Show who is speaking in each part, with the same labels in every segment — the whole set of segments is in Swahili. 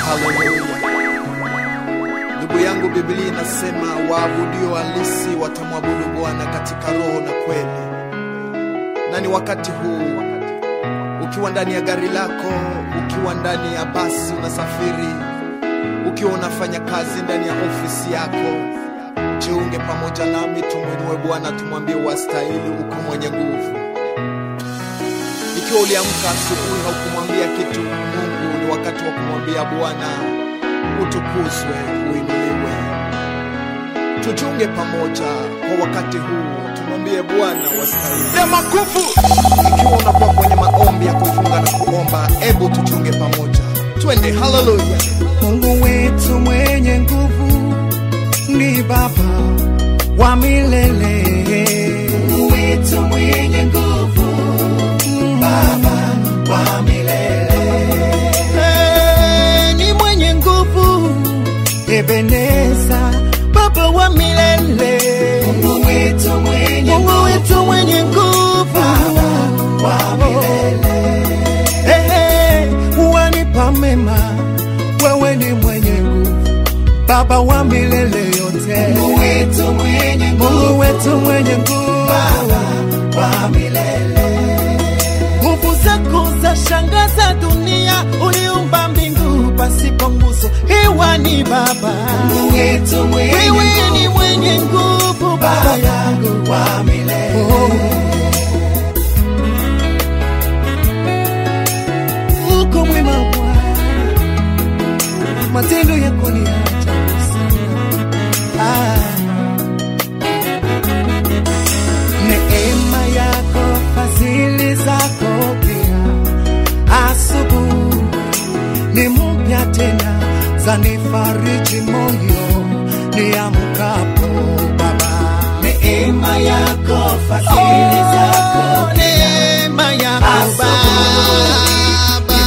Speaker 1: Haleluya. Ndugu yangu, Biblia inasema waabudio halisi watamwabudu Bwana katika roho na kweli. Na ni wakati huu, ukiwa ndani ya gari lako, ukiwa ndani ya basi unasafiri, ukiwa unafanya kazi ndani ya ofisi yako, jiunge pamoja nami, tumwinue Bwana, tumwambie wastahili, uko mwenye nguvu. Ikiwa uliamka asubuhi haukumwambia kitu Mungu, ni wakati wa kumwambia Bwana utukuzwe, uinuliwe. Tujiunge pamoja kwa wakati huu, tumwambie Bwana wastahili. Sema kufu. Ikiwa unakuwa kwenye maombi ya kufunga na kuomba, ebu tujiunge pamoja, twende. Haleluya.
Speaker 2: Mungu wetu mwenye nguvu ni Baba wa milele. Mungu wetu mwenye nguvu, Baba wa milele. Eh, Ni mwenye nguvu, Ebeneza, Baba wa milele. Mungu wetu mwenye Mungu wetu mwenye nguvu, Baba wa milele. Ehe, wanipa mema, wewe ni mwenye nguvu, Baba wa milele yote. Mungu wetu mwenye nguvu, Mungu wetu mwenye nguvu, Baba wa milele. Nguvu zako za shangaza dunia, uliumba mbingu pasipo nguzo, hewa ni Baba. Mungu wetu mwenye wewe ni mwenye nguvu, Baba yangu wa milele. Oh. uko mwema Bwana, matendo yako ni ya ajabu sana. Ah. Neema yako, fadhili zako pia, asubuhi ni mpya tena, zanifariji moyo niamkapo Baba. Neema yako, fadhili zako pia, neema yako Baba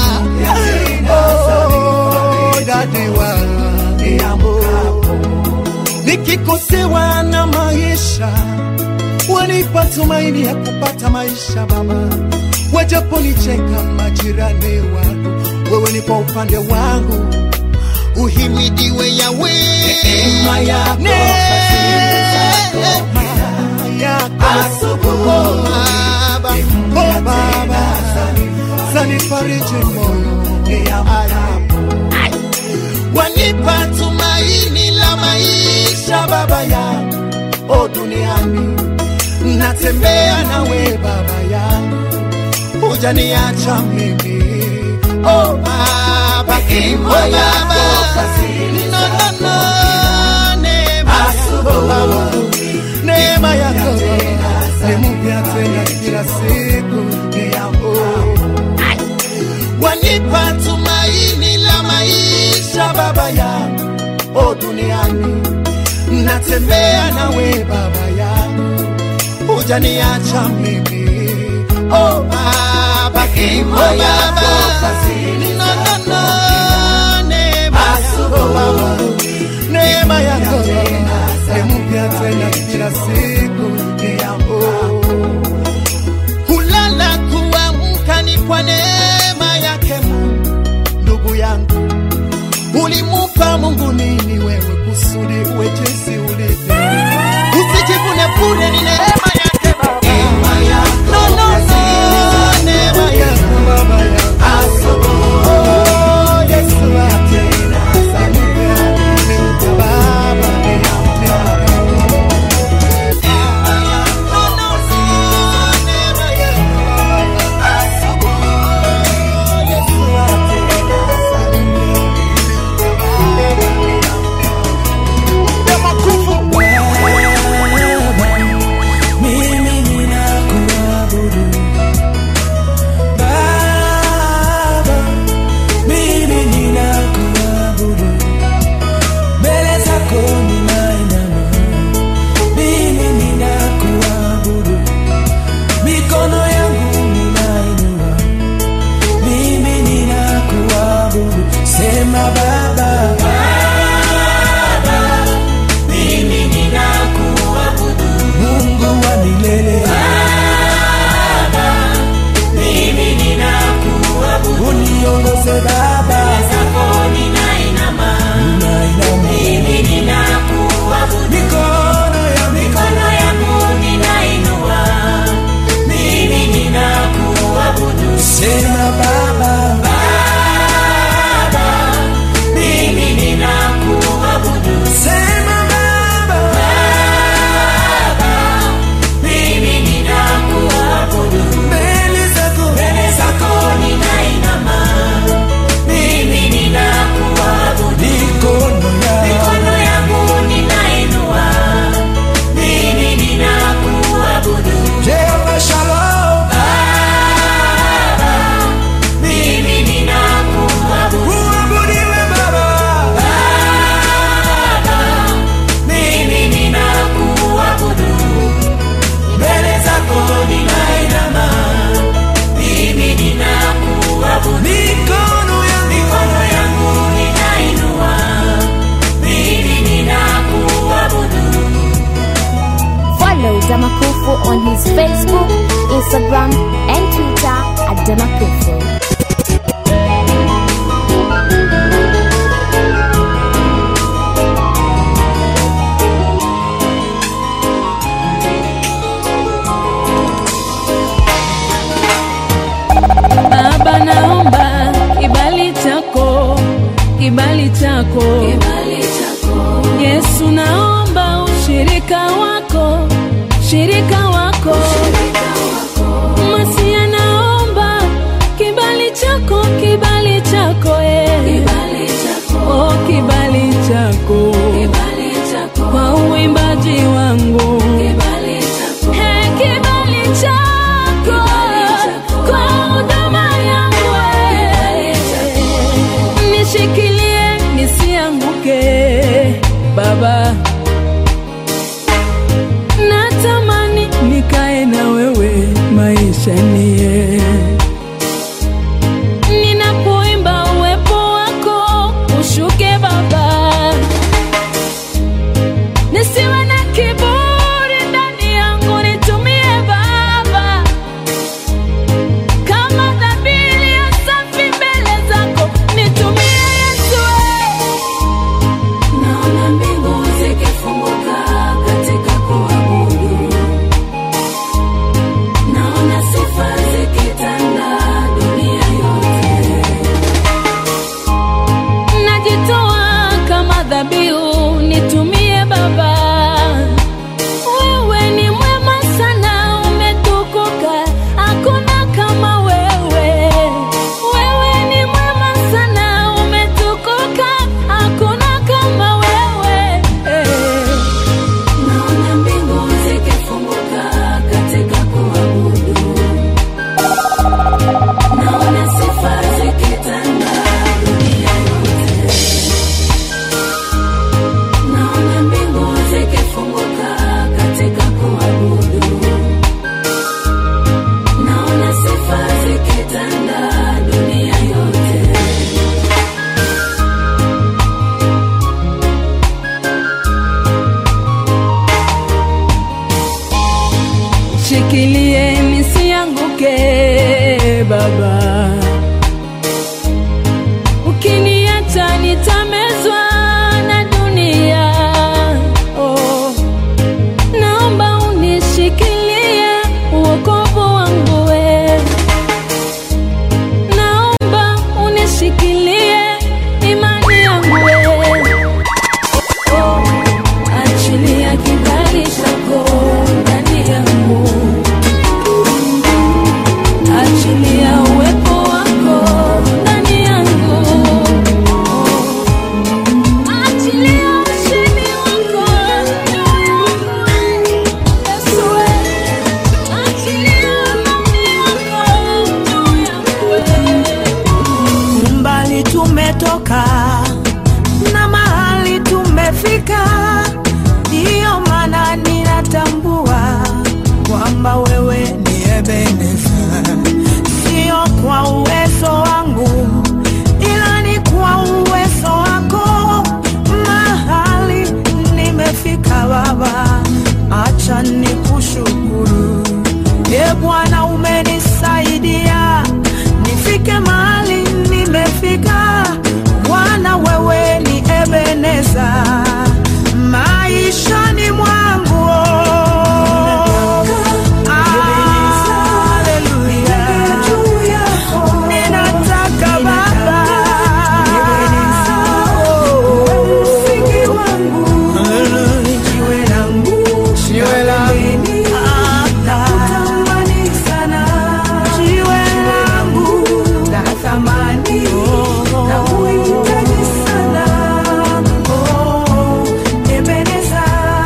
Speaker 2: Oh, dadi wa niambo. nikikosewa na maisha wanipa tumaini ya kupata maisha Baba, wajaponicheka majirani wangu, wewe ni kwa upande wangu, uhimidiwe Yawe. Neema yako, fadhili zako, neema yako, oh Baba, oh Baba, zanifariji moyo niamkapo wanipa tumaini la maisha baba yangu o duniani natembea nawe baba yangu hujaniacha mimi o baba o baba no, no, no. neema yako neema yako ni mpya tena kila siku ni yako wanipa tumaini la maisha baba yangu o duniani natembea nawe baba yangu hujaniacha mimi o baba o baba no, no, no. neema yako baba neema yako ni mpya tena kila siku ni yako kulala kuamka ni kwa neema yake Mungu. Ndugu yangu, ulimupa Mungu nini wewe kusudi uwe jinsi ulivyo? Usijivune bure, ni neema yake Baba. No, no, no, neema yako Baba yangu. Oh, Yesu wangu. Nimpe Baba, nimpe No, no, no, neema yako
Speaker 3: chako, kibali chako, Yesu, naomba ushirika wako, shirika wako, Masia, naomba kibali chako, kibali chako, eh. Oh, kibali chako kwa uimbaji wangu Hey, kibali chako kwa huduma yangu eh. nishikilie nisianguke baba natamani nikae na wewe maisha nie ninapoimba uwepo wako ushuke baba nisiwe na kiburi ndani yangu nitumie baba kama dhabili ya safi mbele zako nitumie yesu naona mbingu zikifunguka katika kuabudu naona sifa zikitanda dunia yote najitoa kama dhabihu nitumie baba wewe ni mwema sana umetukuka hakuna kama wewe wewe ni mwema sana umetukuka hakuna kama wewe naona mbingu zikifunguka katika kuabudu naona sifa zikitanda dunia yote naona mbingu zikifunguka katika kuabudu naona sifa zikitanda dunia yote shikilie nisianguke baba ukiniacha nitamezwa na dunia oh. naomba unishikilie uokovu wangu we naomba unishikilie imani yangu we oh. achilia kibali chako ndani yangu achilia uwepo wako ndani yangu achilia ushindi wako juu yangu Yesu achilia amani yako juu yangu
Speaker 2: mbali tumetoka na mahali tumefika, ndiyo maana ninatambua kwamba wewe ni Ebeneza, sio kwa uwezo wangu, ila ni kwa uwezo wako. Mahali nimefika Baba, acha nikushukuru. E Bwana, umenisaidia nifike mahali nimefika. Bwana, wewe ni Ebeneza maishani mwangu. Haleluya. Ninataka Baba msingi wangu jiwe langu
Speaker 1: Jiwe langu.
Speaker 2: natamani sana jiwe langu la thamani na kuhitaji sana oh, Ebeneza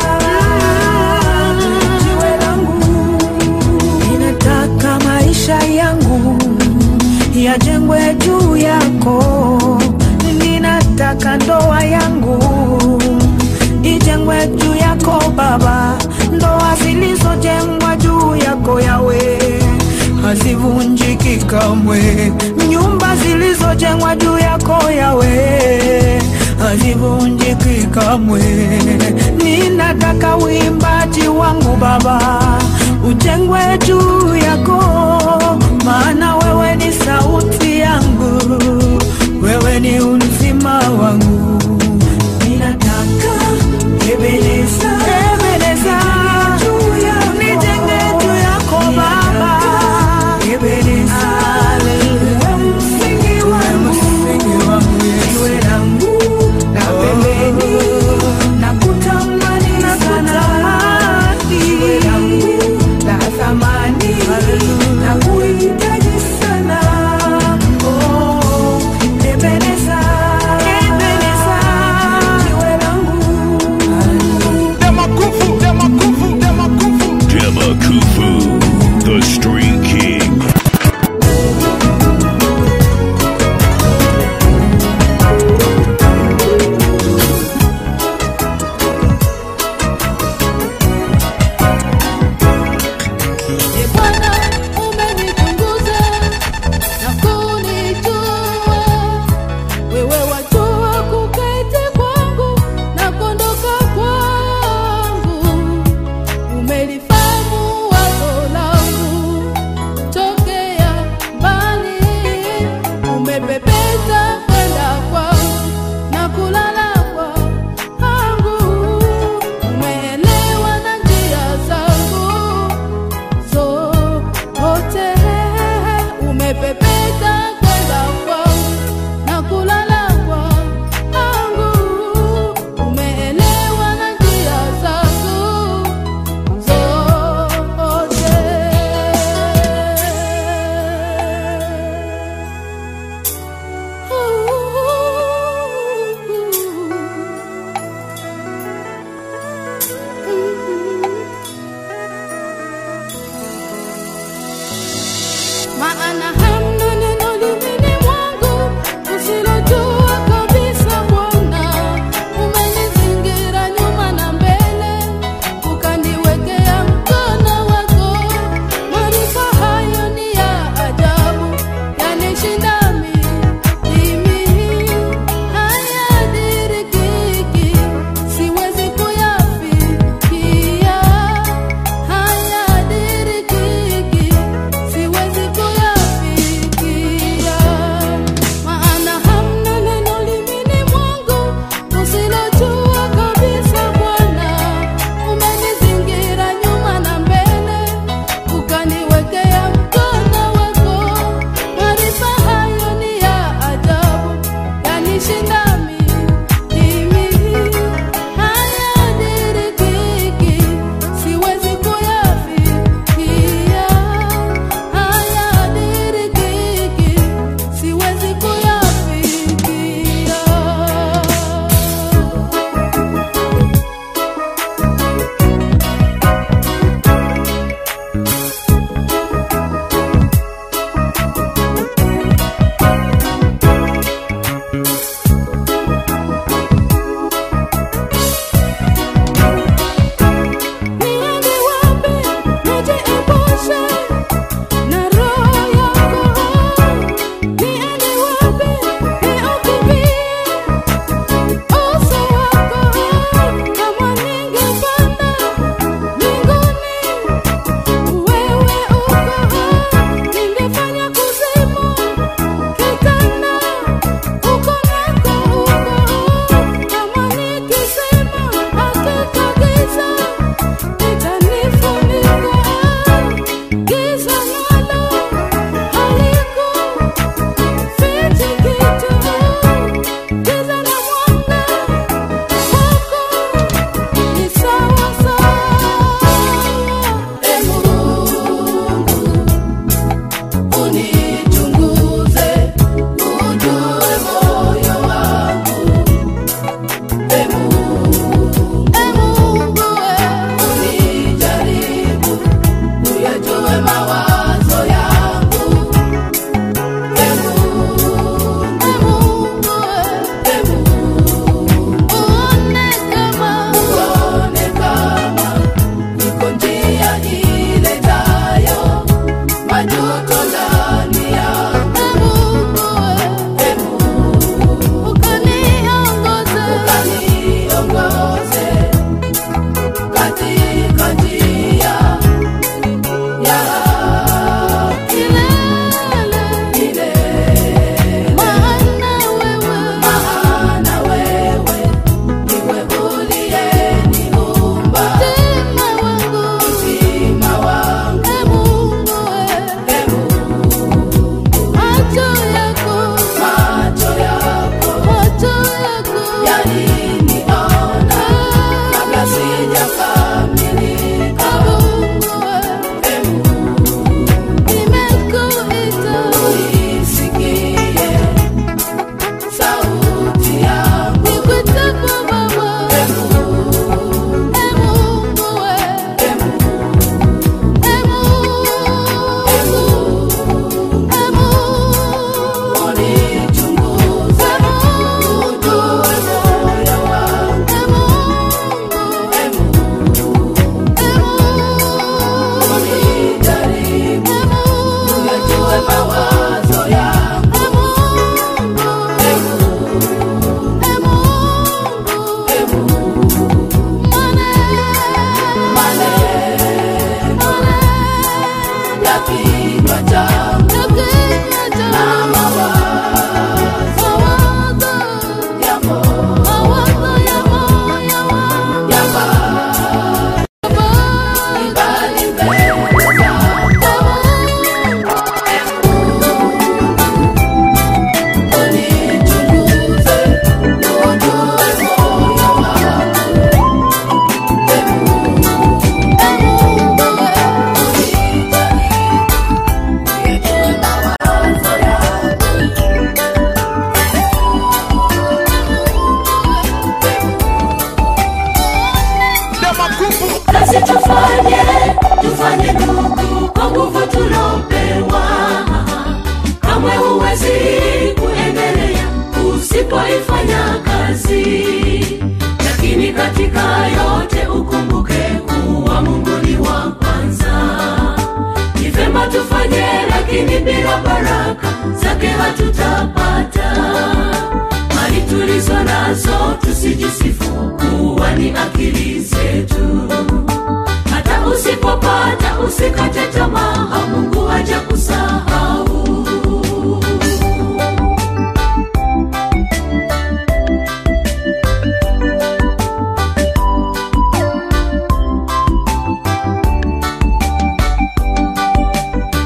Speaker 2: jiwe langu ninataka maisha yangu yajengwe juu yako ninataka ndoa yangu ijengwe juu yako Baba, ndoa zilizojengwa juu yako yawe hazivunjiki kamwe, nyumba zilizojengwa juu yako yawe hazivunjiki kamwe. Ninataka uimbaji wangu Baba ujengwe juu yako, maana wewe ni sauti yangu, wewe ni uzima wangu. Ninataka Ebeneza, Ebeneza, nijenge juu yako Baba, Ebeneza, wewe msingi wangu,
Speaker 4: usipoifanya kazi lakini katika yote ukumbuke kuwa mungu ni wa kwanza ni vema tufanye lakini bila baraka zake hatutapata mali tulizo nazo tusijisifu kuwa ni akili zetu hata usipopata usikate tamaa mungu haja kusahau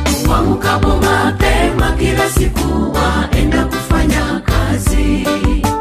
Speaker 4: wamukapo mapema kila siku waenda kufanya kazi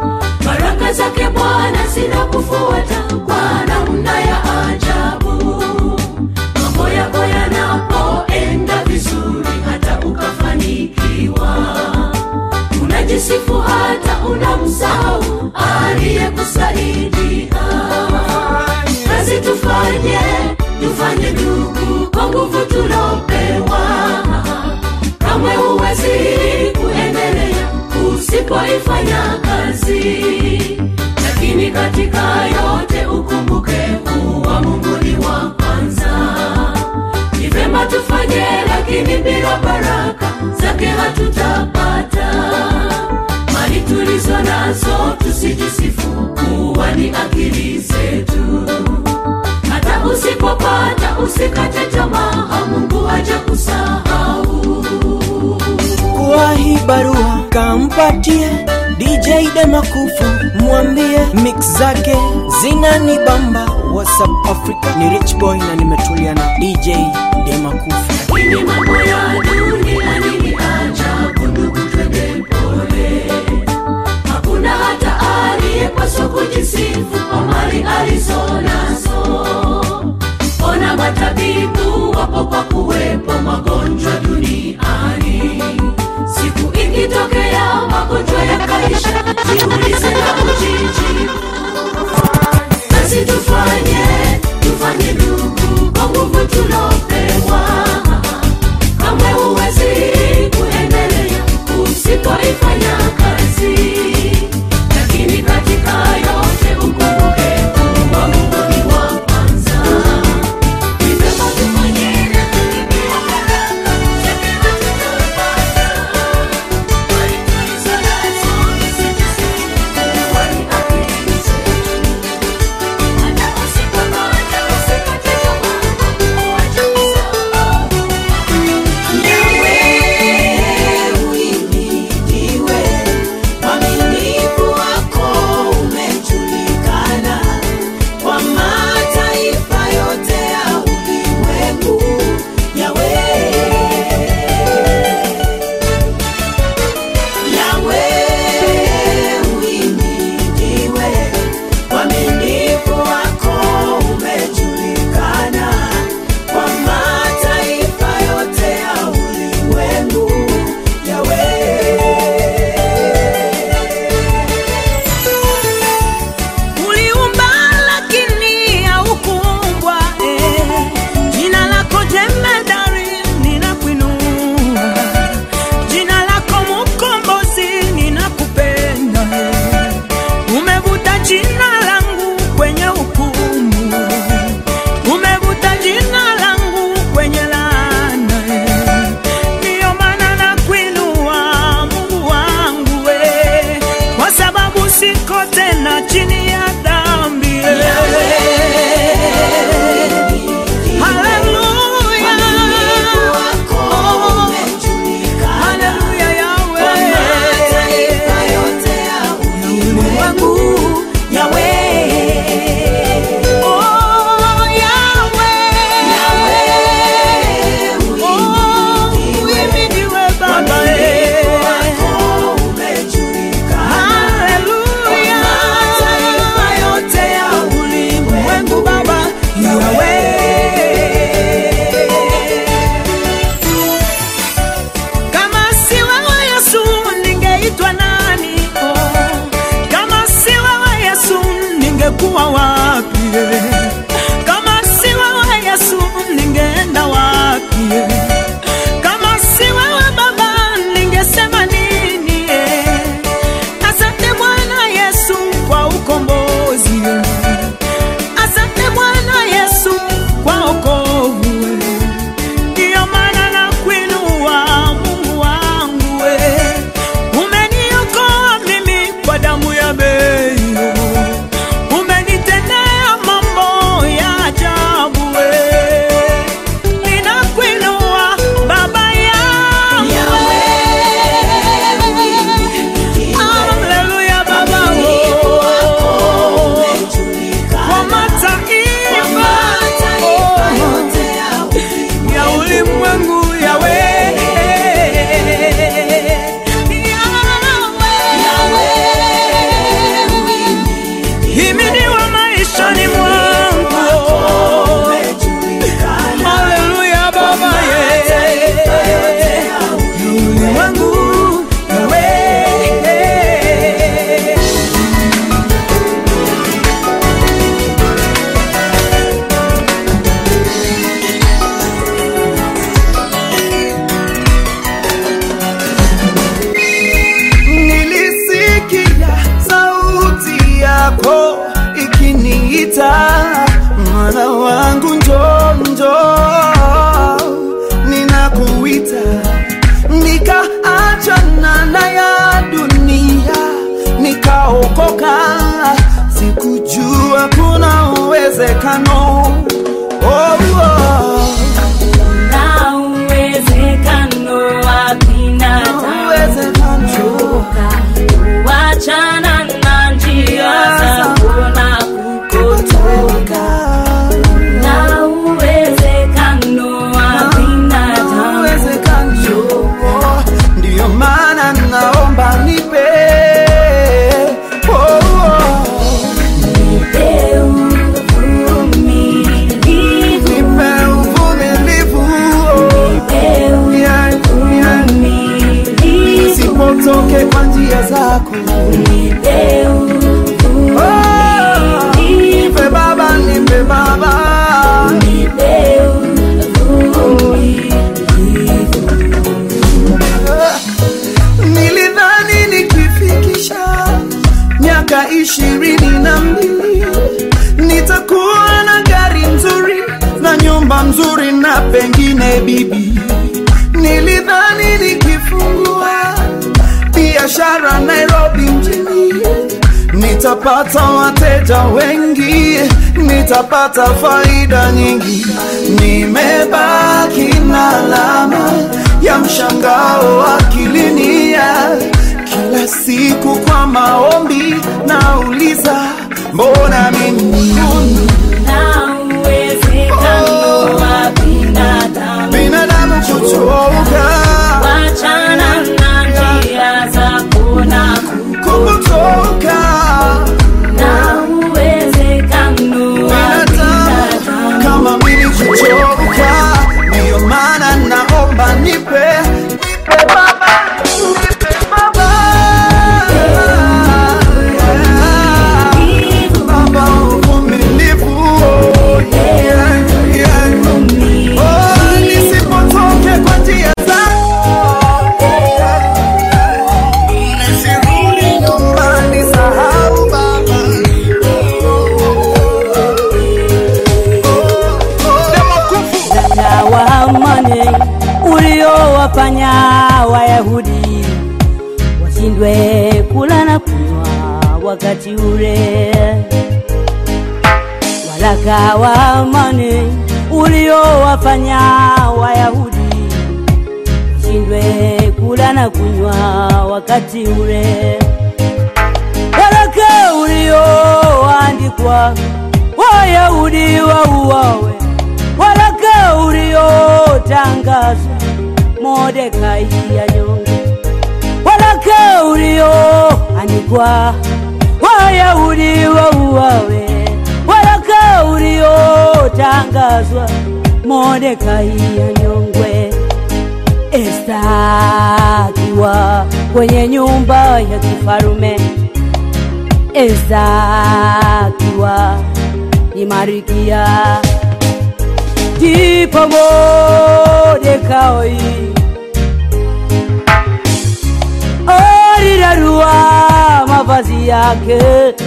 Speaker 4: kazi lakini katika yote ukumbuke kuwa mungu ni wa kwanza ni vema tufanye lakini bila baraka zake hatutapata mali tulizo nazo tusijisifu kuwa ni akili zetu hata usipopata usikate tamaa mungu haja kusahau
Speaker 2: kwa hii barua kampatie DJ Demakufu, mwambie mix zake zinanibamba. WhatsApp Africa ni Rich Boy na nimetulia na DJ Demakufu.
Speaker 4: lakini mambo ya dunia nini ajabu ndugu twende pole hakuna hata aliyepaswa kujisifu kwa mali alizo nazo ona matabibu wapo kwa kuwepo magonjwa duniani siku ikitokea magonjwa yakaisha jiulize na ujijibu basi tufanye tufanye ndugu kwa nguvu tulopewa kamwe huwezi
Speaker 2: yako ikiniita, mwana wangu njoo, njoo, ninakuita, nikaachana na ya dunia, nikaokoka, sikujua kuna uwezekano oh, oh.
Speaker 4: na uwezekano wa binadamu
Speaker 2: Uwezekano.
Speaker 4: wachana na njia za kuona kukotoka na uwezekano wa binadamu
Speaker 2: uwezekano ndiyo maana naomba nipe oh, oh.
Speaker 4: nipe uvumilivu
Speaker 2: nipe uvumilivu oh.
Speaker 4: nipe
Speaker 2: Yeah, yeah.
Speaker 4: uvumilivu
Speaker 2: nisipotoke kwa njia zako
Speaker 4: nipe
Speaker 2: Oh, nipe baba nipe baba
Speaker 4: nipe
Speaker 2: nilidhani nikifikisha miaka ishirini na mbili nitakuwa na gari nzuri na nyumba nzuri na pengine bibi nilidhani nikifungua biashara nairobi mjini nitapata wateja wengi nitapata faida nyingi nimebaki na alama ya mshangao akilinia kila siku kwa maombi nauliza mbona mimi
Speaker 4: na uwezekano wa binadamu
Speaker 2: binadamu kuchoka
Speaker 4: wachana na njia za kuona
Speaker 2: kukutoka
Speaker 4: na uwezekano wa
Speaker 2: binadamu
Speaker 4: binadamu
Speaker 2: kama mimi kuchoka ndiyo maana naomba nipe nipe baba nipe baba baba uvumilivu yeah, yeah. Oh, nisipotoke kwa njia zako nisirudi nyumbani sahau baba
Speaker 5: na wa amani uliowafanya Wayahudi washindwe kula na kunywa wakati ule. Waraka wa amani uliowafanya Wayahudi washindwe kula na kunywa wakati ule. Waraka ulioandikwa Wayahudi wauawe, waraka uliotangazwa Mordekai anyongwe, waraka ulioandikwa Wayahudi wauawe, waraka uliotangazwa Mordekai anyongwe. Esta akiwa kwenye nyumba ya kifarume, Esta akiwa ni Marikia, ndipo Mordekai alirarua mavazi yake,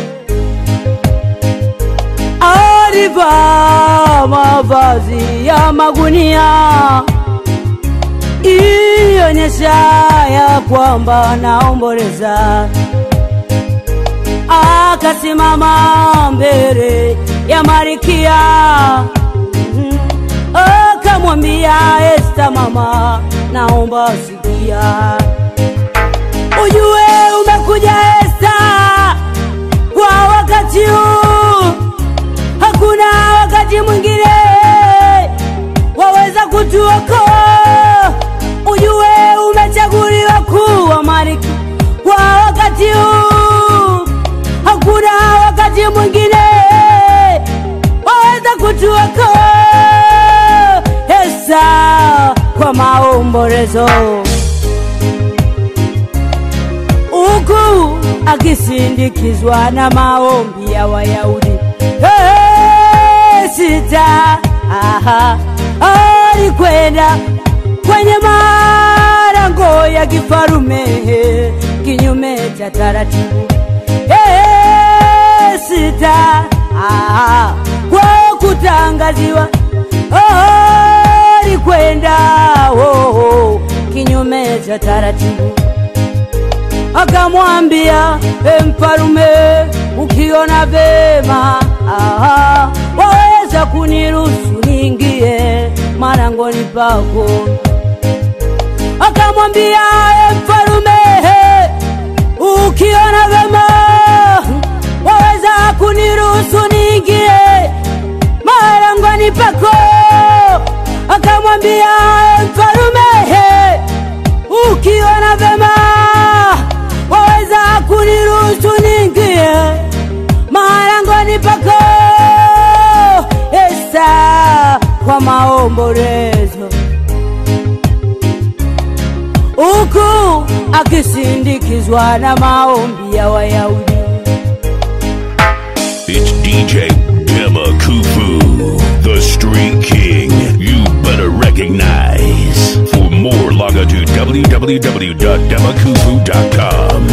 Speaker 5: alivaa mavazi ya magunia ionyesha ya kwamba naomboleza. Akasimama mbele ya Marikia, Mhm. akamwambia Esta, mama, naomba sikia, ujue umekuja Esta kwa wakati huu, hakuna wakati mwingine waweza kutuokoa. Ujue umechaguliwa kuwa malkia kwa wakati huu, hakuna wakati mwingine waweza kutuokoa. Esa kwa maombolezo huku akisindikizwa na maombi ya Wayahudi. Hey, sita aha, alikwenda kwenye malango ya kifarume kinyume cha taratibu. Hey, sita ah, kwa kutangaziwa oh, alikwenda oh, oh, kinyume cha taratibu akamwambia e mfalume, ukiona vema aha, waweza kuniruhusu niingie marangoni pako. Akamwambia e mfalume, ukiona vema waweza kuniruhusu niingie marangoni pako. Akamwambia e mfalume, ukiona vema waweza kuniruhusu niingie marangoni pako. Esta kwa maombolezo, huku akisindikizwa na maombi ya Wayahudi.
Speaker 6: It's DJ Dema Kufu, the Street King. You better recognize. For more, log on to www.demakufu.com.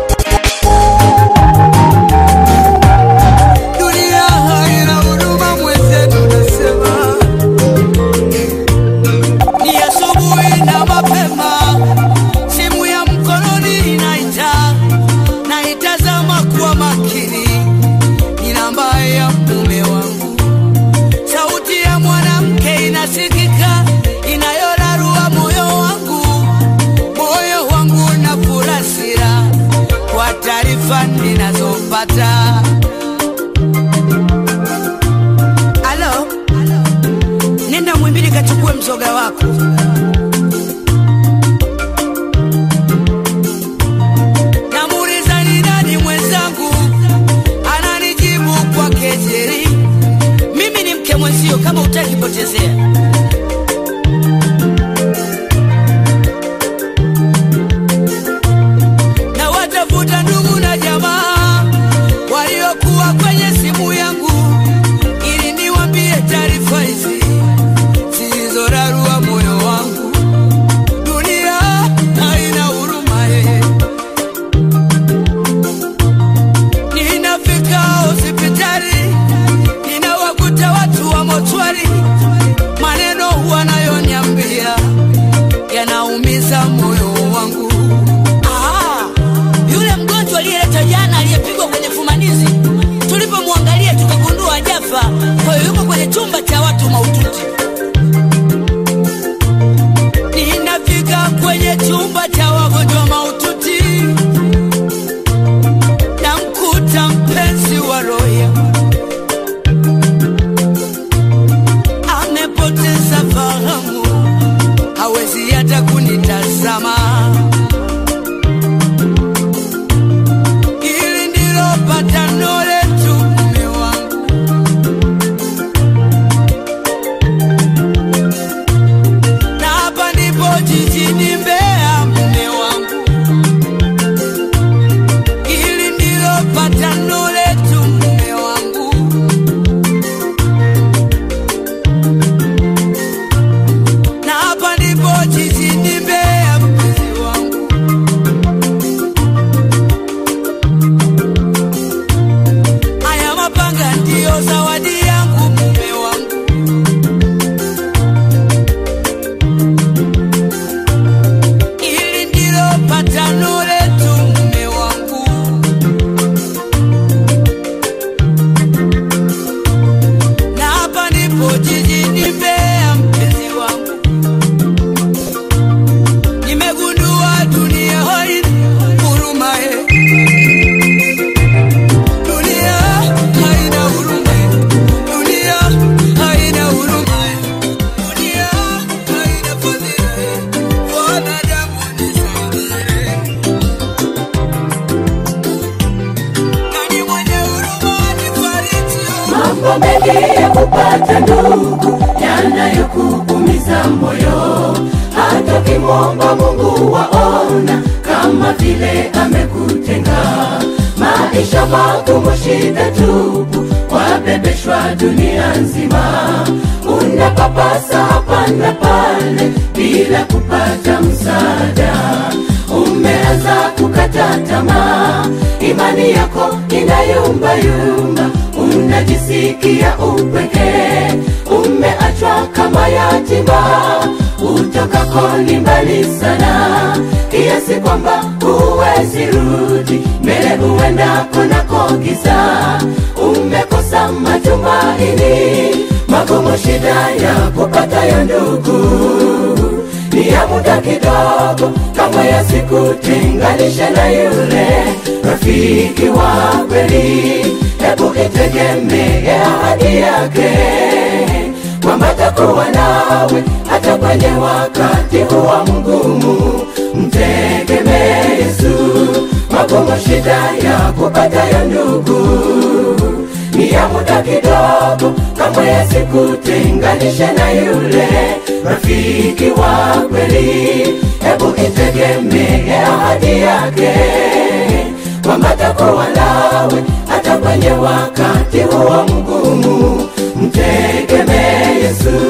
Speaker 2: Dunia haina huruma mwenzetu, nasema ni asubuhi na mapema, simu ya mkononi inaita, naitazama kwa makini, ni namba ya mume wangu. Sauti ya mwanamke inasikika, inayorarua moyo wangu, moyo wangu na furasira kwa taarifa ninazopata. Alo, nenda Mwimbili kachukue mzoga wako. Namuuliza ni nani mwenzangu, ananijibu kwa kejeli, mimi ni mke mwenzio, kama utaki potezea. na watafuta ndugu na jamaa waliokuwa kwenye simu yangu ili niwambie taarifa hizi zilizorarua moyo wangu. Dunia haina huruma ye. Ninafika hospitali, ninawakuta watu wa mochwari, maneno wanayoniambia yanaumiza moyo wangu. Ah, yule mgonjwa aliyeleta jana aliyepigwa kwenye fumanizi, tulipomwangalia tukagundua hajafa, kwa hiyo yuko kwenye chumba cha watu mahututi. Ninafika kwenye chumba cha wagonjwa mahututi, namkuta mpenzi wa roho yangu amepoteza fahamu, hawezi hata kunitazama. Hili ndilo patano letu, mume wangu. Na hapa ndipo jijini Mbeya, mume wangu. Hili ndilo patano letu, mume wangu. Na hapa ndipo jijini Mbeya, mpenzi wangu. Haya mapanga ndiyo zawadi yangu mume wangu. Hili ndilo patano letu mume wangu. Na hapa ndipo jijini Mbeya mpenzi wangu. Nimegundua dunia haina huruma ye. Dunia haina huruma ye. Dunia haina huruma ye. Dunia haina fadhila ye. Wanadamu nisaidie. Nani mwenye huruma nifariji?
Speaker 4: mambo mengi ya kupata ndugu yanayokuumiza moyo hata kimwomba mungu waona kama vile amekutenga maisha magumu shida tupu wabebeshwa dunia nzima unapapasa hapa na pale bila kupata msaada Ume umeanza kukata tamaa, imani yako inayumbayumba, unajisikia upweke, umeachwa kama yatima, utokako ni mbali sana, kiasi kwamba huwezi rudi mbele, huenda kunako giza, umekosa matumaini, magumu shida ya kupatayo ndugu ni ya muda kidogo, kama yasikutenganisha na yule rafiki wa kweli. Hebu itegemee ahadi yake kwamba takuwa nawe hata kwenye wakati huwa mgumu. Mtegemee Yesu, magumu shida ya kupatayo ndugu ni ya muda kidogo, kama yasikutenganisha na yule rafiki wa kweli. Hebu itegemee ahadi yake kwamba takuwa nawe hata kwenye wakati huo mgumu. Mtegemee Yesu.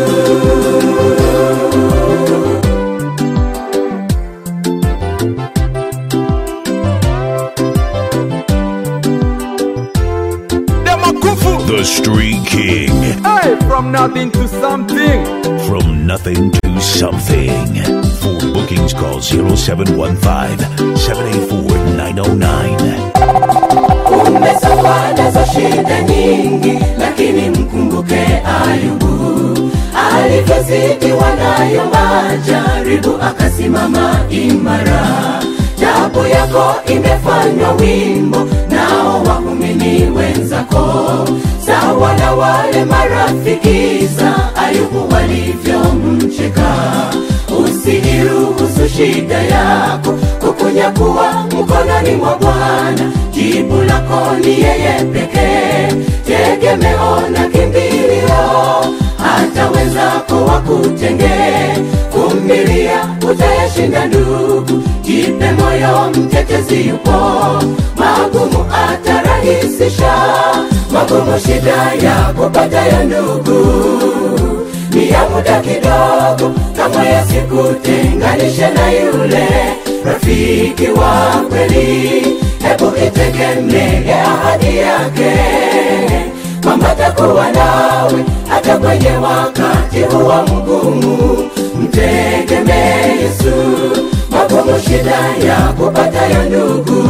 Speaker 6: The Street King.
Speaker 7: Hey, from nothing to something.
Speaker 6: From nothing to something. For bookings, call 0715 784 909.
Speaker 4: Umesongwa nazo shida nyingi, lakini mkumbuke Ayubu alivyozidiwa nayo majaribu, akasimama imara. Jabu yako imefanywa wimbo, nao waumini wenzako sawa na wale marafiki za Ayubu walivyomcheka. Usiiruhusu shida yako kukunyakuwa mkononi mwa Bwana. Jibu lako ni yeye pekee, tegemeo na kimbilio. Hata wenzako wakutenge, vumilia, utayashinda ndugu. Jipe moyo, mtetezi yupo, magumu atarahisisha. Magumu shida ya kupatayo ndugu ni ya muda kidogo, kama yasikutenganishe na yule rafiki wa kweli. Hebu itegemee ahadi yake kwamba takuwa nawe hata kwenye wakati huwa mgumu. Mtegemee Yesu, magumu shida ya kupatayo ndugu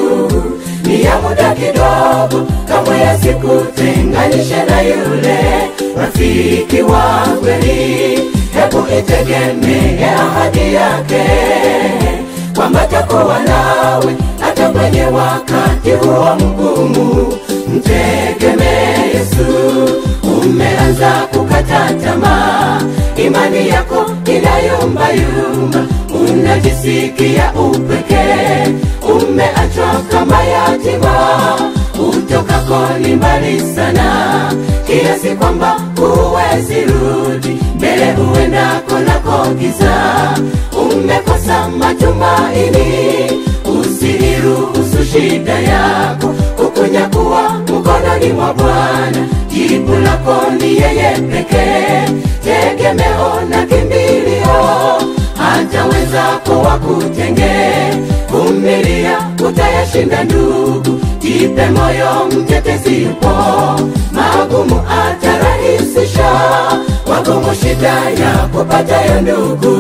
Speaker 4: ni ya muda kidogo, kama yasikutenganishe na yule rafiki wa kweli. Hebu itegemee ahadi yake kwamba takuwa nawe hata kwenye wakati huo mgumu. Mtegemee Yesu, umeanza kukata tamaa, imani yako inayumbayumba, unajisikia upweke, umeachwa kama yatima, utokako ni mbali sana, kiasi kwamba huwezi rudi mbele, huenda konako giza, umekosa matumaini, usiiruhusu shida yako kukunyakuwa mkononi mwa Bwana. Jibu lako ni yeye pekee, tegemeo na kimbilio. Hata wenzako wakutenge, vumilia, utayashinda ndugu. Jipe moyo, mtetezi yupo, magumu atarahisisha. Magumu shida ya kupatayo ndugu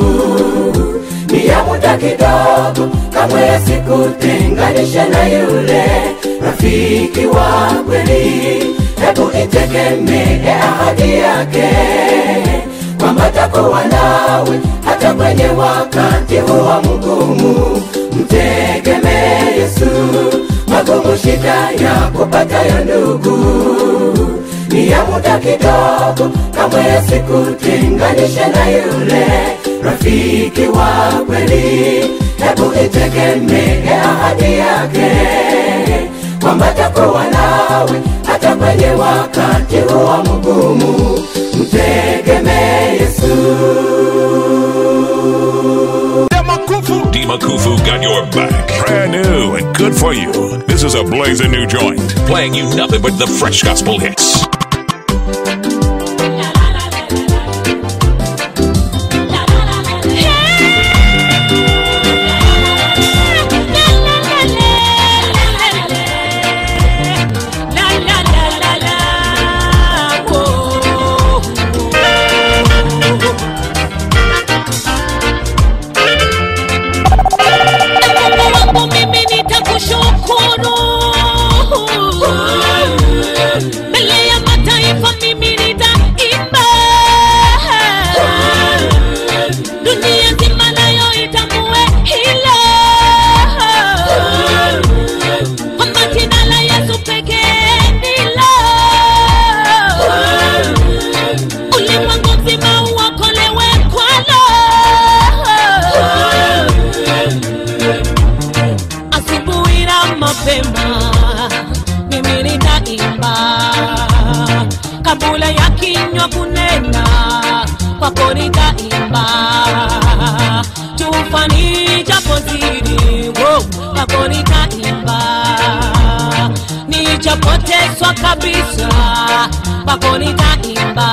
Speaker 4: ni ya muda kidogo, kamwe yasikutenganishe na yule rafiki wa kweli. Hebu itegemee ahadi yake kwamba takuwa nawe hata kwenye wakati huwa mgumu. Mtegemee Yesu, magumu shida ya kupatayo ndugu ni ya muda kidogo, kamwe yasikutenganishe na yule rafiki wa kweli. Hebu itegemee ahadi yake kwamba takuwa nawe hata kwenye wakati huo mgumu. Mtegemee Yesu.
Speaker 6: Dima Kufu got your back. Brand new and good for you. This is a blazing new joint, playing you nothing but the fresh gospel hits.
Speaker 3: Hey! nichopotezwa kabisa kwako nitaimba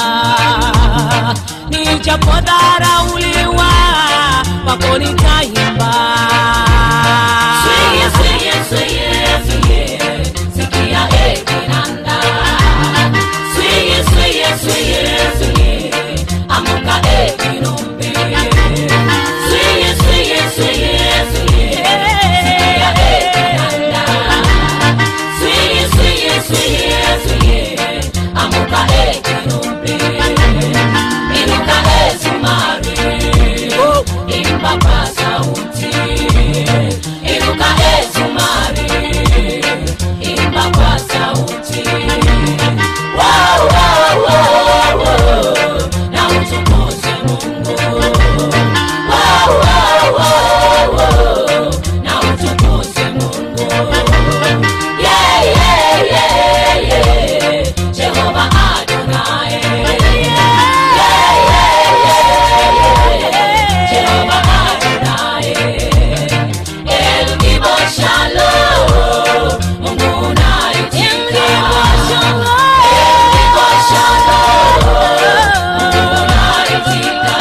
Speaker 3: nichopodharauliwa kwako nitaimba Sweye, sweye, sweye, sweye, sikia eh, kinanda. Sweye, sweye, sweye, sweye, amuka eh, kinumbi. Sweye, sweye, sweye, sweye, sikia eh, kinanda. Sweye, sweye, sweye, sweye, amuka eh, kinumbi. Inuka eh, zumari, imba kwa sauti. Inuka eh, zumari, imba kwa sauti. Wow, wow, wow, wow, na utukuze Mungu. Wow, wow, wow, wow, na utukuze Mungu. Yeah, yeah, yeah, yeah, Jehova Adonai. Yeah, yeah, yeah, yeah, Jehova Adonai. El Gibo Shalom, Mungu unaitika. El Gibo Shalom, Mungu unaitika.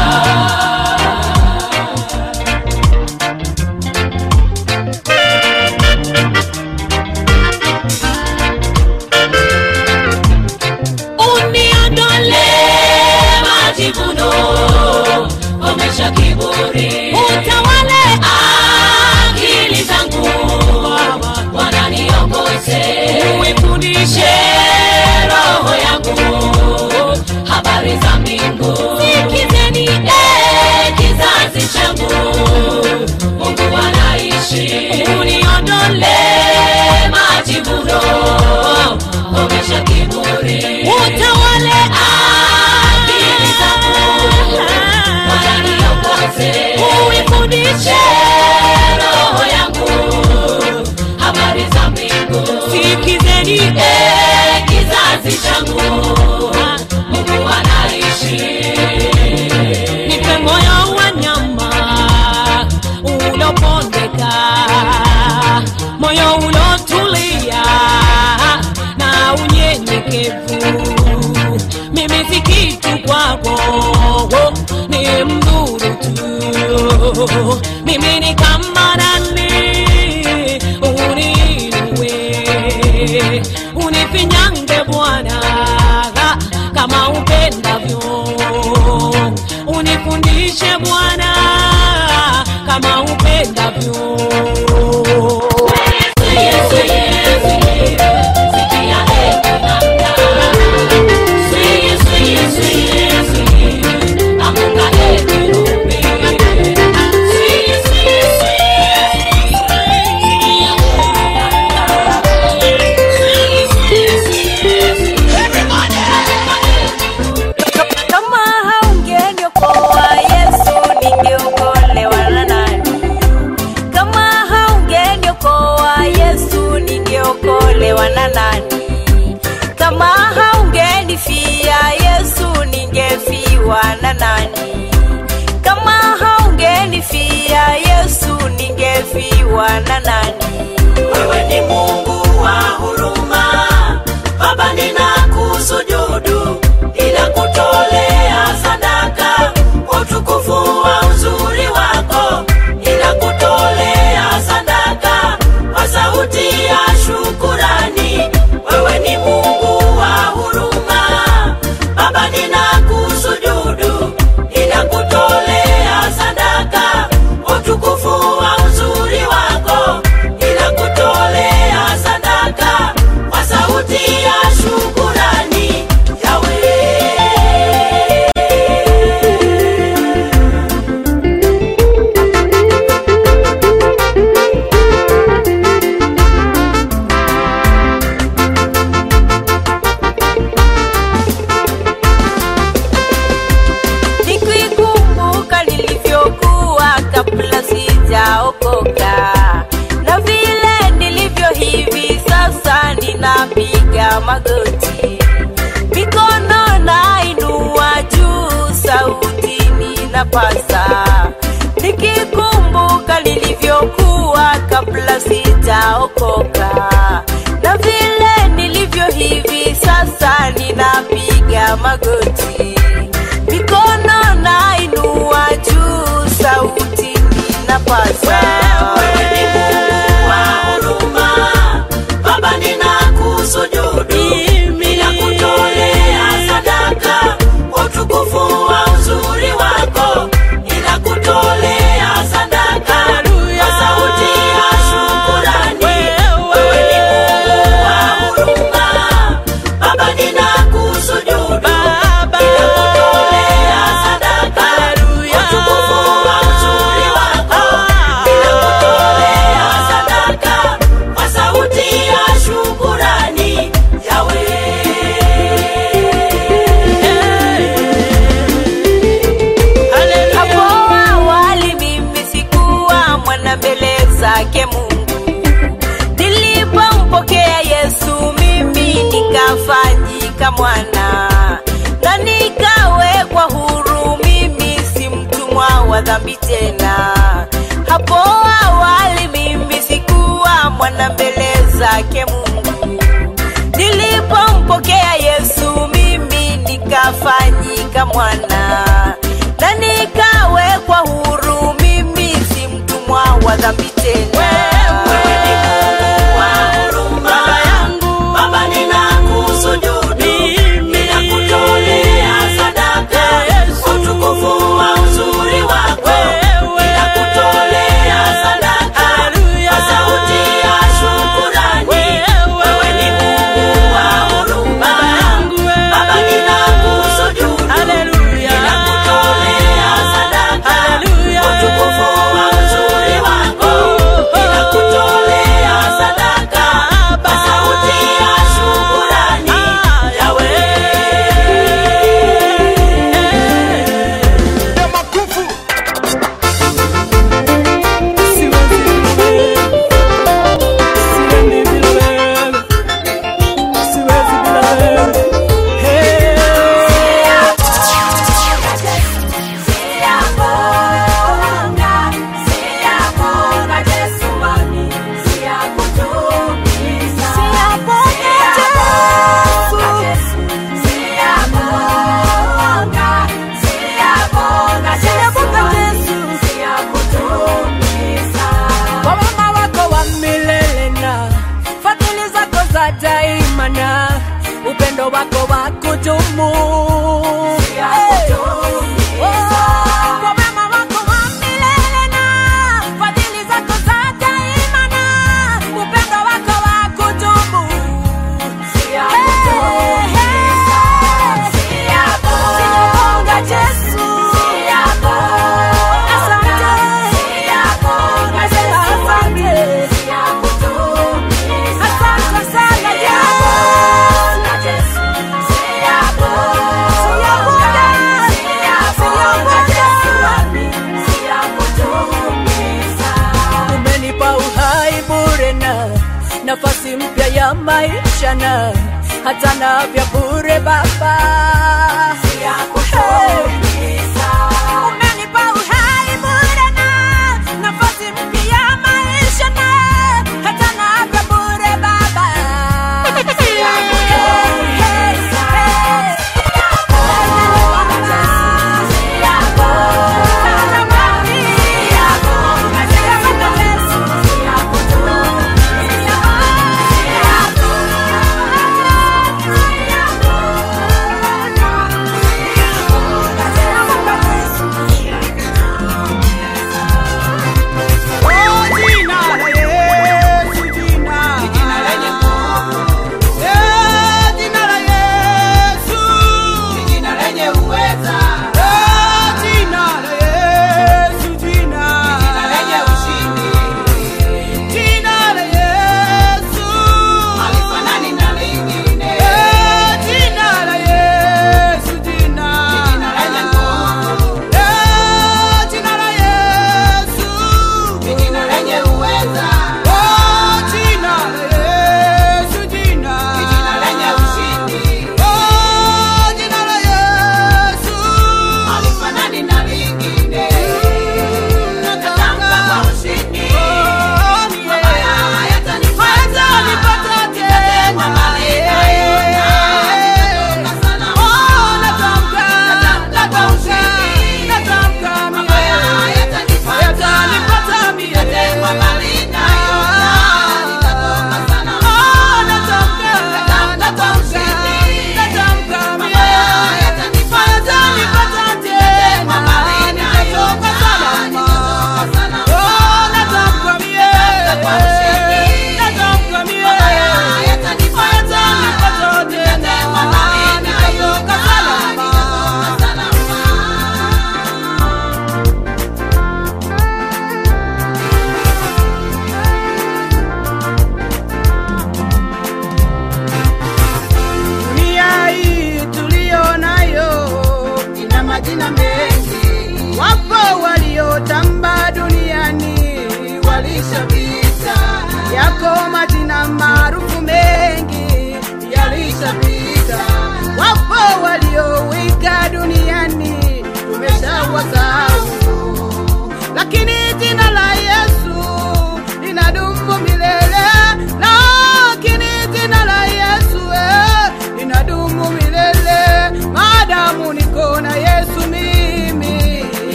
Speaker 3: uniondole majivuno omesha kiburi utawale akili zangu wananiongoze uifundishe roho yangu habari za mbingu sikizeni eh, kizazi changu mungu anaishi uniondole majivuno omesha kiburi utawale akili zangu wananiongoze uifundishe roho yangu habari za mbingu sikizeni eh, kizazi changu mungu anaishi nipe moyo wa nyama ulopondeka moyo ulotulia na unyenyekevu mimi si kitu kwako ni mdhuru tu mimi ni kama nani uniinue unifinyange bwana kama upendavyo unifundishe bwana kama upendavyo
Speaker 8: kama haungeniokoa yesu ningeokolewa na nani kama haungeniokoa yesu ningeokolewa na nani kama haungenifia yesu ningefiwa na nani kama haungenifia yesu ningefiwa na nani
Speaker 4: wewe ni mungu wa huruma baba ninakusujudu ninakutolea sadaka kwa utukufu wa uzuri wako ninakutolea sadaka kwa sauti ya shukurani wewe ni mungu wa huruma baba ninakusujudu ninakutolea sadaka kwa utukufu wa uzuri wako ninakutolea sadaka kwa sauti ya shukurani yawe
Speaker 8: nikikumbuka nilivyokuwa kabla sijaokoka na vile nilivyo hivi sasa ninapiga magoti mikono nainua juu sauti ninapasa nikikumbuka nilivyokuwa kabla sijaokoka na vile magoti mikono nainua juu sauti ninapaza
Speaker 4: Wewe ni Mungu wa huruma, Baba ninakusujudu, ninakutolea sadaka utukufu wa uzuri wako, ninakutolea sadaka kwa sauti ya shukurani. Wewe ni Mungu wa huruma, Baba ninakusujudu, ninakutolea sadaka utukufu wa uzuri wako, ninakutolea sadaka kwa sauti ya shukurani. Yahweh.
Speaker 8: hapo awali mimi sikuwa mwana mbele zake mungu nilipompokea yesu mimi nikafanyika mwana na nikawekwa huru mimi si mtumwa wa dhambi tena hapo awali mimi sikuwa mwana mbele zake mungu nilipompokea yesu mimi nikafanyika mwana na nikawekwa huru mimi si mtumwa wa dhambi tena
Speaker 4: Wewe ni Mungu wa huruma, Baba ninakusujudu, ninakutolea sadaka utukufu wa uzuri wako, ninakutolea sadaka kwa sauti ya shukurani. Wewe ni Mungu wa huruma, Baba ninakusujudu, ninakutolea sadaka utukufu wa uzuri wako, ninakutolea sadaka kwa sauti ya shukurani. Yahweh.
Speaker 1: Makufu
Speaker 3: kwa wema wako wa milele na fadhili zako za daima na upendo wako wa kudumu Hey. Oh, kwa wema wako wa milele na fadhili zako za daima na upendo wako wa kudumu Hey, hey. Sijagonga Yesu. Asante. Nasema asante. Asante sana Yesu. umenipa uhai bure na nafasi mpya ya maisha na hata na vya bure baba Hey. Umenipa uhai bure na nafasi mpya ya maisha na hata na vya bure baba Hey, hey, hey.
Speaker 8: Yeah.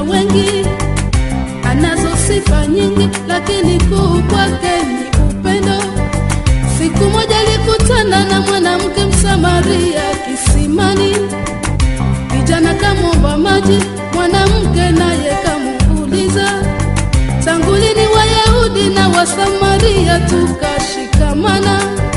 Speaker 9: ya wengi, anazo sifa nyingi, lakini kuu kwake ni upendo. Siku moja alikutana na mwanamke Msamaria kisimani, kijana kamwomba maji, mwanamke naye kamuuliza, tangu lini Wayahudi na Wasamaria tukashikamana?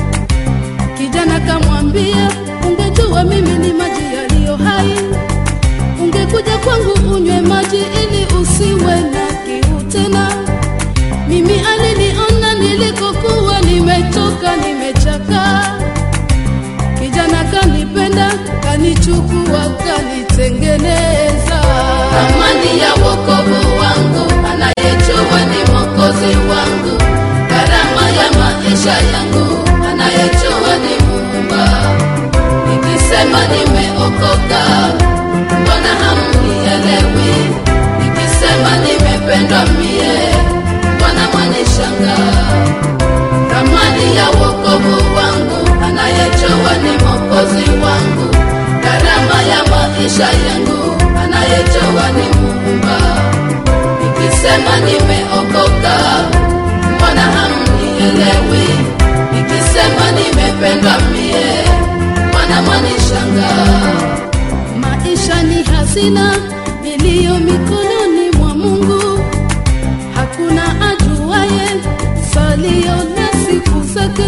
Speaker 9: Kijana kamwambia, ungejua mimi ni maji yaliyo hai, ungekuja kwangu unywe maji ili usiwe na kiu tena. Mimi aliniona nilikokuwa nimechoka, nimechakaa. Kijana kanipenda, kanichukua, kanitengeneza. Amani ya wokovu wangu, anayejua ni mwokozi wangu. Gharama ya maisha yangu, anayejua ni Muumba. Nikisema nimeokoka, mbona hamnielewi? Nikisema nimependwa mie, mbona mwanishangaa? Thamani ya wokovu wangu, anayejua ni mwokozi wangu. Gharama ya maisha yangu, anayejua ni Muumba. Nikisema nimeokoka, mbona hamnielewi? Nikisema nimependwa mie, mbona mwanishangaa? Maisha ni hazina iliyo mikononi mwa Mungu, hakuna ajuaye salio na siku zake.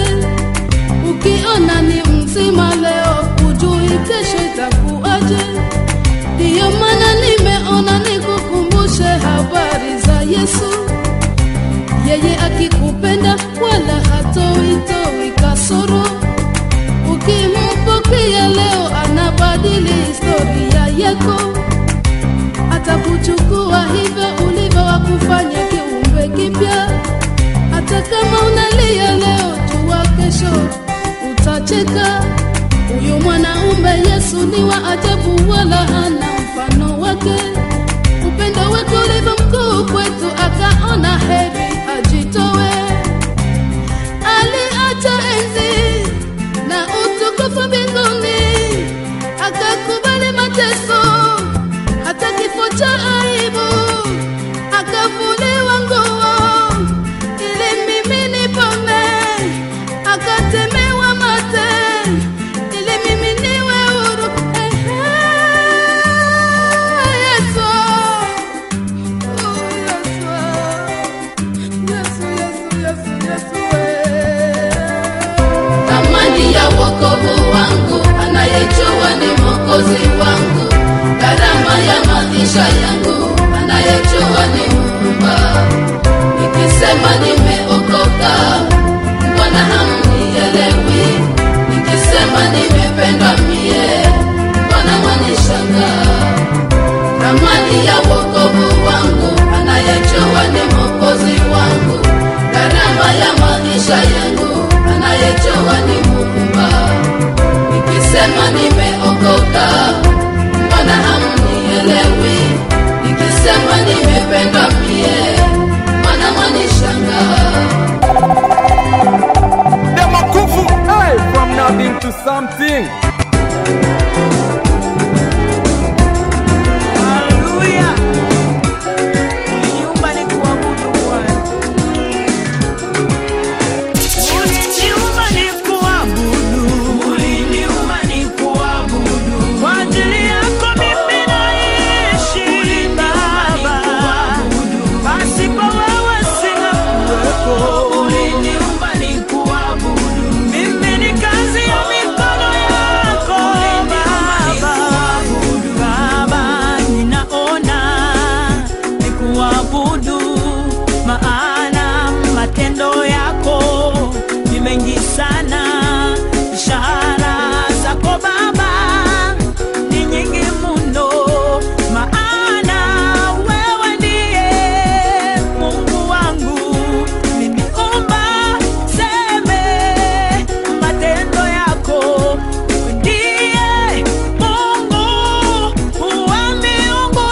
Speaker 9: Ukiona ni mzima leo, hujui kesho itakuwaje. Ndiyo maana nimeona nikukumbushe habari za Yesu. Yeye akikupenda wala hatoitoi kasoro. Ukimpokea leo, anabadili historia yako, atakuchukua hivyo ulivyo, wakufanya kiumbe kipya. Hata kama unalia leo, jua kesho utacheka. Huyu mwanaume Yesu ni wa ajabu, wala hana mfano wake. Upendo wake ulivyo mkuu kwetu, akaona heri ajitowe. Aliacha enzi na utukufu mbinguni, akakubali mateso, hata kifo cha aibu, akavuliwa nguo ili mimi nipone, akatemewa mate ili mimi niwe huru. Ehe, Yesu, oh, Yesu, Yesu, Yesu, Yesu, Yesu, eh. Thamani ya wokovu wangu, anayejua ni mwokozi wangu. Gharama ya maisha yangu, anayejua ni Muumba. Nikisema nimeokoka, mbona hamnielewi? Nikisema nimependwa mie, mbona mwanishangaa? Thamani ya wokovu wangu, anayejua ni mwokozi wangu. Gharama ya maisha yangu, anayejua ni Muumba. Nikisema nimeokoka, mbona hamnielewi? Nikisema nimependwa mie, mbona mwanishangaa?
Speaker 7: Demakufu, hey, from nothing to something.
Speaker 4: Haleluya. Uliniumba nikuabudu Bwana. Uliniumba nikuabudu. Uliniumba nikuabudu. Kwa ajili yako mimi naishi Baba. Pasipo wewe singekuwepo. Uliniumba nikuabudu. Mimi ni kazi ya mikono yako Baba. Baba, ninaona nikuabudu, maana matendo yako ni mengi sana. Ishara zako Baba ni nyingi mno, maana wewe ndiye Mungu wangu. Niliomba seme matendo yako ndiye Mungu wa miungu.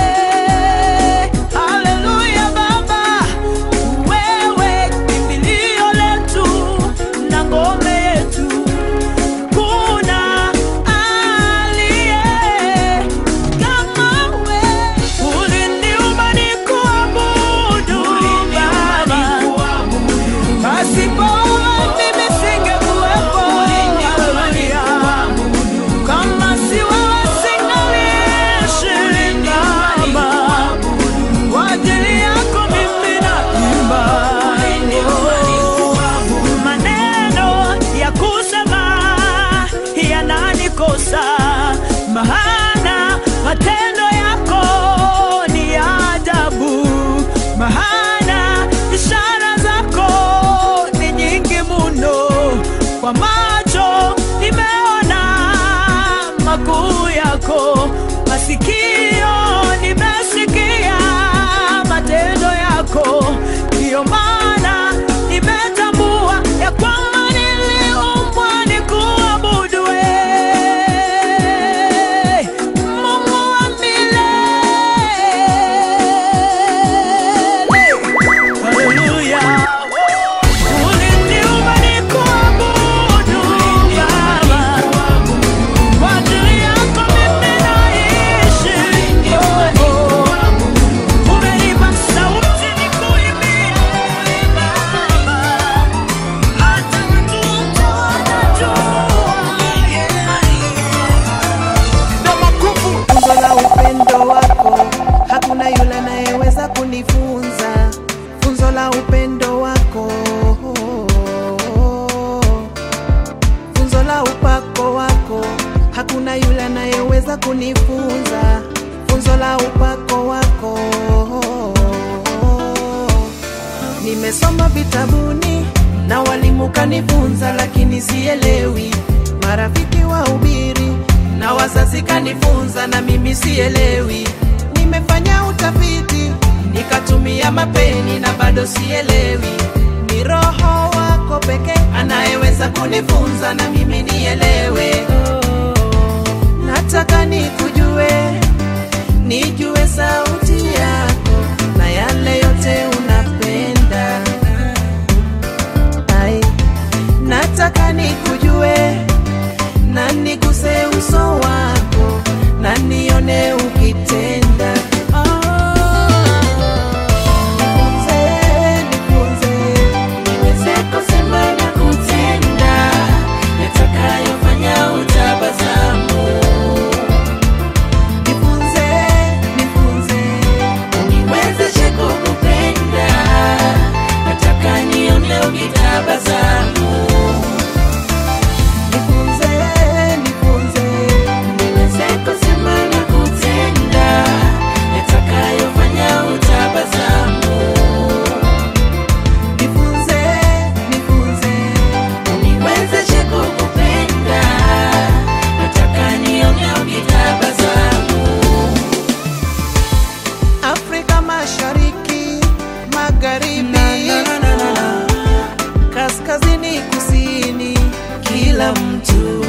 Speaker 4: Haleluya Baba, wewe kimbilio
Speaker 2: anayeweza kunifunza funzo la upako wako. Nimesoma vitabuni na walimu kanifunza, lakini sielewi. Marafiki wa ubiri na wazazi kanifunza, na mimi sielewi. Nimefanya utafiti nikatumia mapeni na bado sielewi. Ni Roho wako pekee anayeweza kunifunza na mimi nielewe. Nataka nikujue, nijue sauti yako na yale yote unapenda. Ai, nataka nikujue na niguse uso wako na nione ukitenda. Nifunze, nifunze, niweze kusema na kutenda yatakayofanya utabasamu. Nifunze, nifunze, uniwezeshe kukupenda, nataka nione ukitabasamu. Nifunze, nifunze, niweze kusema na kutenda, yatakayofanya utabasamu. Nifunze, nifunze, uniwezeshe kukupenda, nataka nione ukitabasamu. Afrika Mashariki, Magharibi, kaskazini, kusini, kila mtu,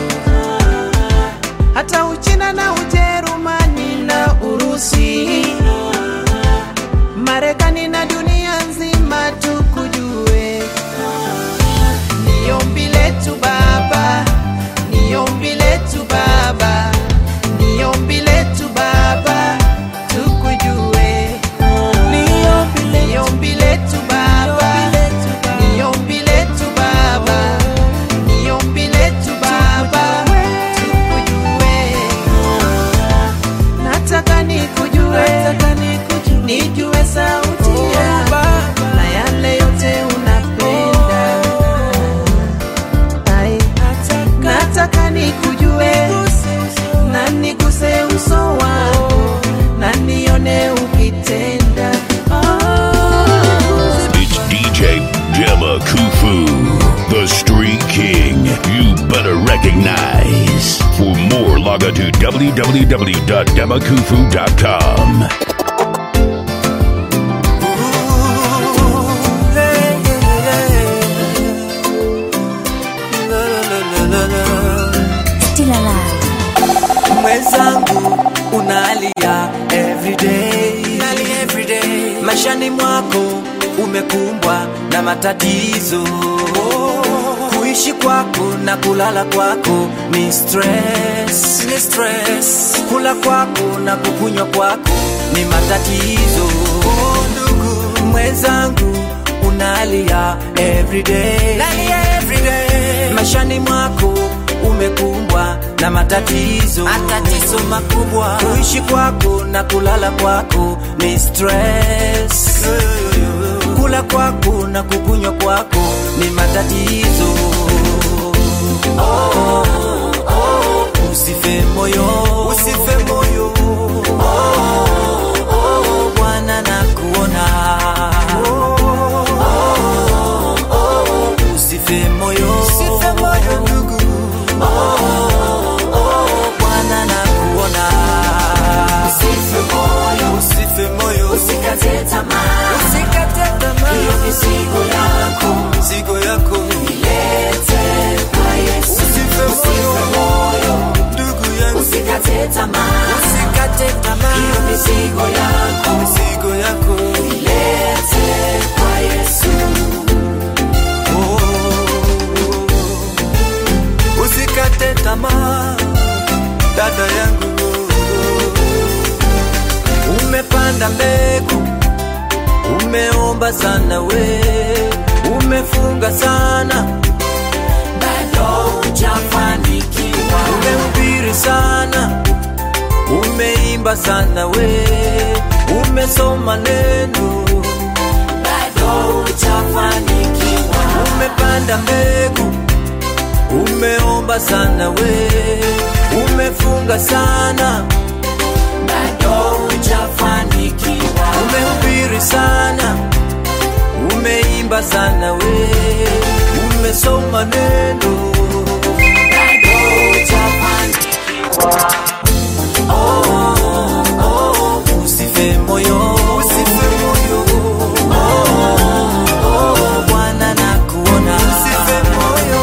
Speaker 2: hata Uchina na Ujerumani na Urusi, Marekani na dunia nzima tukujue. Ni ombi letu Baba, ni ombi letu Baba, ni ombi letu Baba, tukujue. Ni ombi letu Baba, ni ombi letu Baba, ni ombi letu Baba, tukujue. Nataka nikujue, nijue sauti yako na yale yote unapenda. Ai, nataka nikujue na niguse uso wako na nione ukitenda.
Speaker 6: It's DJ Dema Kufu, the Street King. You better recognize. For more, log on to www.demakufu.com.
Speaker 5: Still alive.
Speaker 10: mwenzangu unalia everyday everyday maishani mwako umekumbwa na matatizo kuishi kwako na kulala kwako ni stress. Ni stress. kula kwako na kukunywa kwako ni matatizo ndugu mwenzangu unalia everyday everyday maishani mwako umekumbwa na matatizo matatizo makubwa kuishi kwako na kulala kwako ni stress kula kwako na kukunywa kwako ni matatizo oh, oh, usife moyo usife moyo oh, oh, bwana na kuona oh, oh, usife moyo usife moyo ndugu Bwana na kuona. Usife moyo, usife moyo, usikate tamaa, usikate tamaa. Hiyo mizigo yako, mizigo yako ilete kwa Yesu. Usife moyo, ndugu yangu, usikate tamaa, usikate tamaa. Hiyo mizigo yako, mizigo yako ilete kwa Yesu. Oh, usikate tamaa dada yangu umepanda mbegu umeomba sana we umefunga sana bado hujafanikiwa umehubiri sana umeimba sana we umesoma neno bado hujafanikiwa umepanda mbegu umeomba sana we umefunga sana bado hujafanikiwa umehubiri sana umeimba sana we umesoma neno bado hujafanikiwa oh, oh, usife moyo usife moyo oh, oh, bwana nakuona usife moyo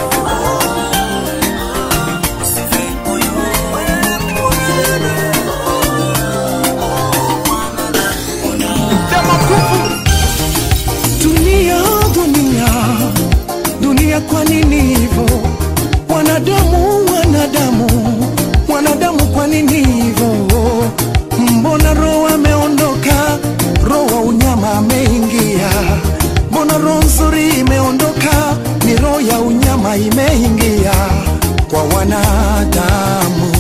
Speaker 2: Dunia, dunia, dunia, kwa nini hivyo? Wanadamu, wanadamu, wanadamu, kwa nini hivyo? Mbona roho ameondoka, roho wa unyama ameingia? Mbona roho nzuri imeondoka, ni roho ya unyama imeingia kwa wanadamu?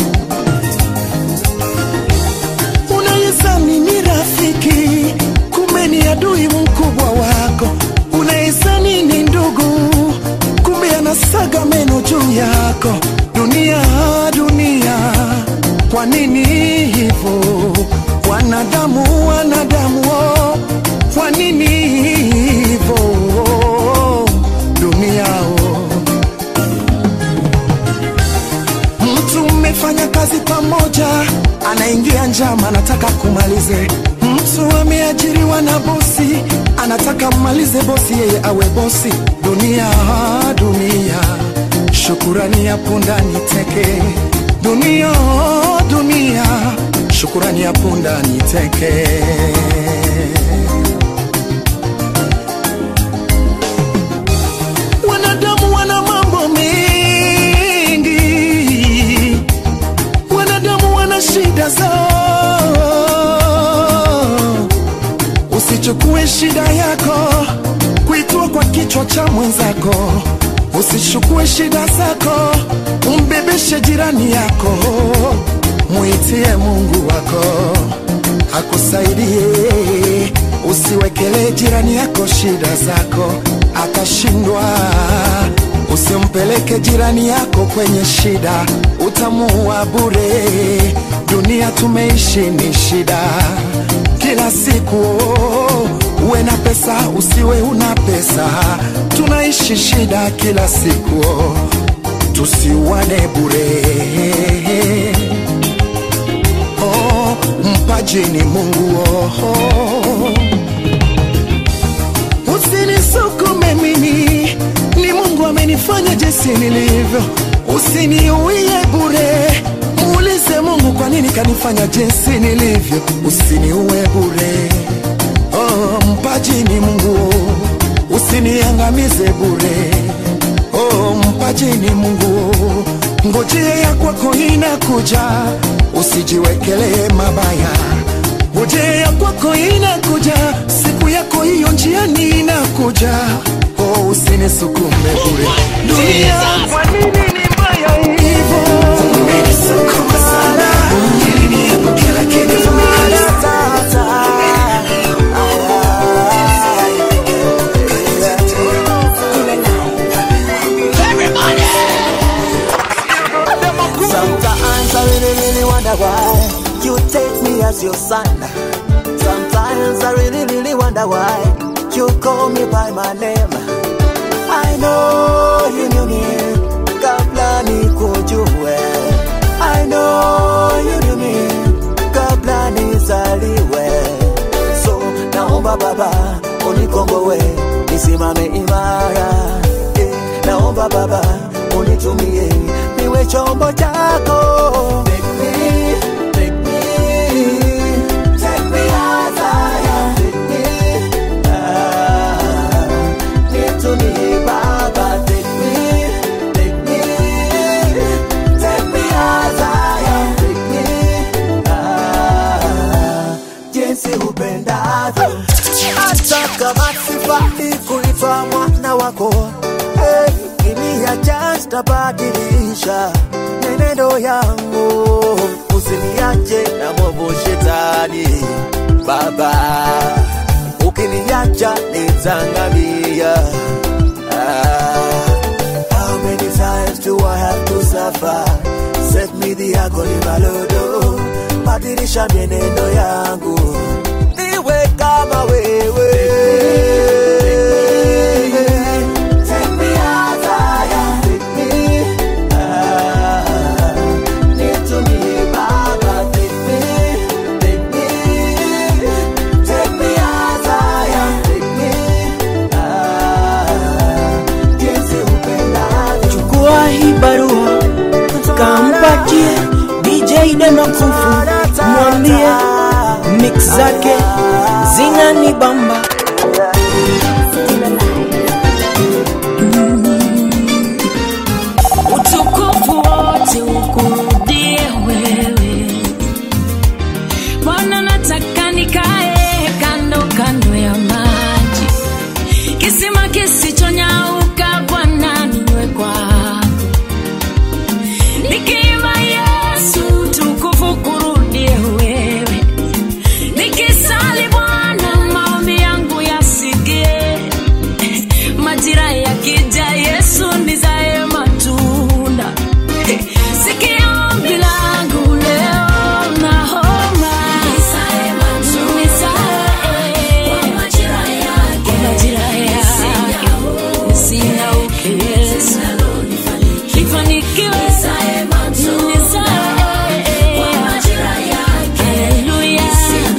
Speaker 2: Unayezani ni rafiki, kumbe ni adui mkubwa wako. Unayezani ni ndugu, kumbe anasaga meno juu yako. Dunia, dunia, kwa nini hivyo? Wanadamu, wanadamu, oh, kwa nini hivyo? Dunia, oh. Mtu mmefanya kazi pamoja, anaingia njama, anataka kumalize. Mtu ameajiriwa na bosi, anataka mmalize bosi, yeye awe bosi. Dunia, dunia, shukurani ya punda ni teke. Dunia, dunia, shukurani ya punda ni teke. Wanadamu wana mambo mengi, wanadamu wana shida zao. Usichukue shida yako kuitua kwa kichwa cha mwenzako, usichukue shida zako umbebeshe jirani yako, muitie Mungu wako akusaidie. Usiwekele jirani yako shida zako akashindwa. Usimpeleke jirani yako kwenye shida, utamuua bure. Dunia tumeishi ni shida kila siku, uwe na pesa usiwe una pesa, tunaishi shida kila siku, tusiwane bure. Oh, mpaji ni Mungu oh. Usinisukume mimi, ni Mungu amenifanya jinsi nilivyo. Usiniuie bure, muulize Mungu kwa nini kanifanya jinsi nilivyo. Usiniue bure, oh, mpaji ni Mungu, usiniangamize bure, oh, mpaji ni Mungu, ngojea ya kwako inakuja, usijiwekelee mabaya ngojea kwako inakuja, siku yako hiyo njiani inakuja. Oh, usinisukume bure dunia, kwa nini ni mbaya hivyo? Umenisukuma sana ili niepuke, lakini
Speaker 10: Sometimes I really, really wonder why you take me as your son. Sometimes I really, really wonder why you call me by my name. I know you knew me kabla nikujue. I know you knew me kabla nizaliwe. So naomba Baba unikomboe nisimame imara. Eh, naomba Baba unitumie niwe chombo chako. Make me, make me, take me as I am. Take me, ah, nitumie Baba. Take me, take me, take me as I am. Take me, ah, jinsi upendavyo. Hata kama sifai kuitwa mwana wako hey, iliacha sitabadilisha menendo yangu, usiniache na mwovu shetani Baba, ukiniacha nitazangamia. Ah, how many times do I have to suffer. Set me the agony malodo, badilisha mienendo yangu, niwe kama wewe. Take me as I am, take me, ah, nitumie Baba, take me, take me, take me as I am, take me, ah, jinsi upendavyo.
Speaker 2: chukua hii barua kampatie DJ Demakufu, mwambie mix zake zinanibamba.
Speaker 11: utukufu wote ukurudie wewe Bwana, nataka nikae kando kando ya maji, kisima kisichonyauka Bwana, niwe kwako, nikiimba Yesu, utukufu kurudie wewe, nikisali Bwana, maombi yangu yasikie majira yakija Yesu nizae matunda sikia ombi langu leo naomba Nizae kwa majira yake nisinauke nifanikiwe Nizae Haleluya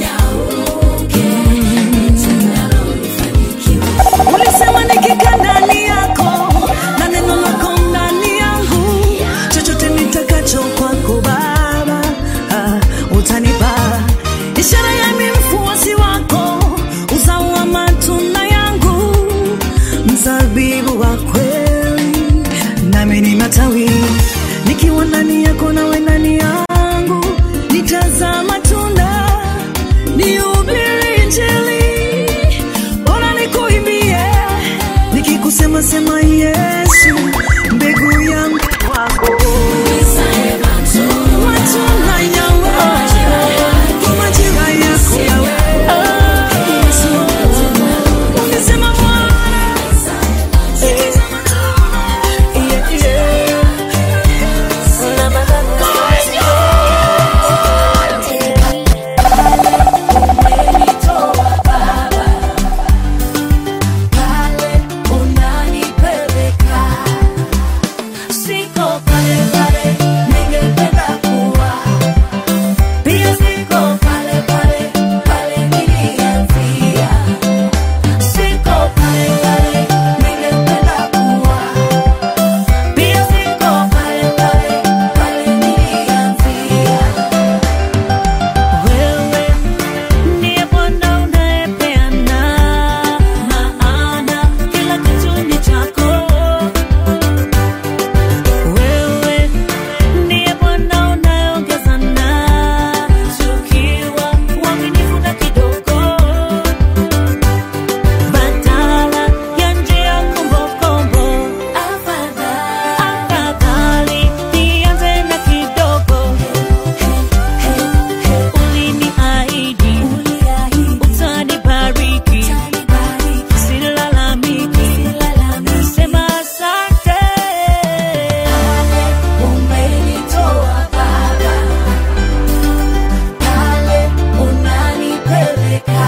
Speaker 11: ulisema nikikaa ndani yako na neno lako ndani yangu chochote nitakacho kwako baba ah, utanipa ishara ya mimi mfuasi wako uzao wa matunda yangu mzabibu wa kweli nami ni matawi nikiwa ndani yako nawe ndani yangu nitazaa matunda nihubiri injili bora nikuimbie nikikusema sema yesu mbegu yangu kwako matunda yawe kwa majira yako yawe Yesu. Umesema Bwana, yeah, yeah. Wewe ndiye Bwana unayepeana maana kila kitu ni chako. Wewe ndiye Bwana unayeongeza na tukiwa uaminifu na kidogo, badala ya njia kombokombo. Afadhali nianze na kidogo uliniahidi utanibariki, silalamiki, nasema asante. Umenitoa Baba, pale unanipeleka,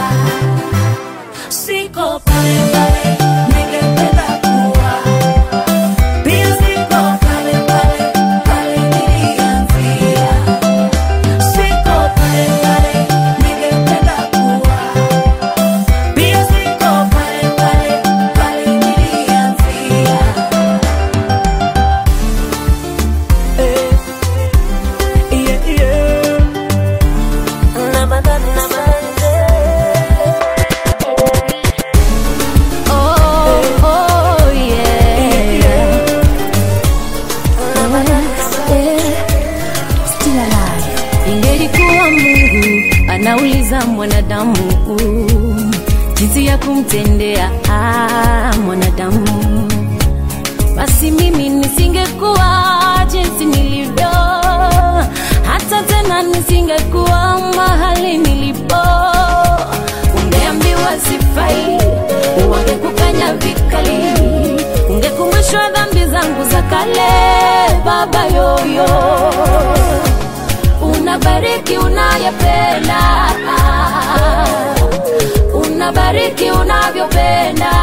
Speaker 11: siko pale pale ningependa kuwa, pia siko pale pale pale nilianzia. Siko pale pale ningependa kuwa, pia siko pale pale pale nilianzia. Eh, yeah, yeah. Namadani, namande.
Speaker 12: Oh, oh, yeah. Still alive. Ingelikuwa Mungu anauliza mwanadamu jinsi ya kumtendea ah, mwanadamu, basi mimi nisingekuwa jinsi nilivyo, hata tena nisingekuwa mahali nilipo. Ungeambiwa sifai, wangekukanya vikali, ungekumbushwa dhambi zangu za kale baba yoyo unabariki unayependa unabariki unavyopenda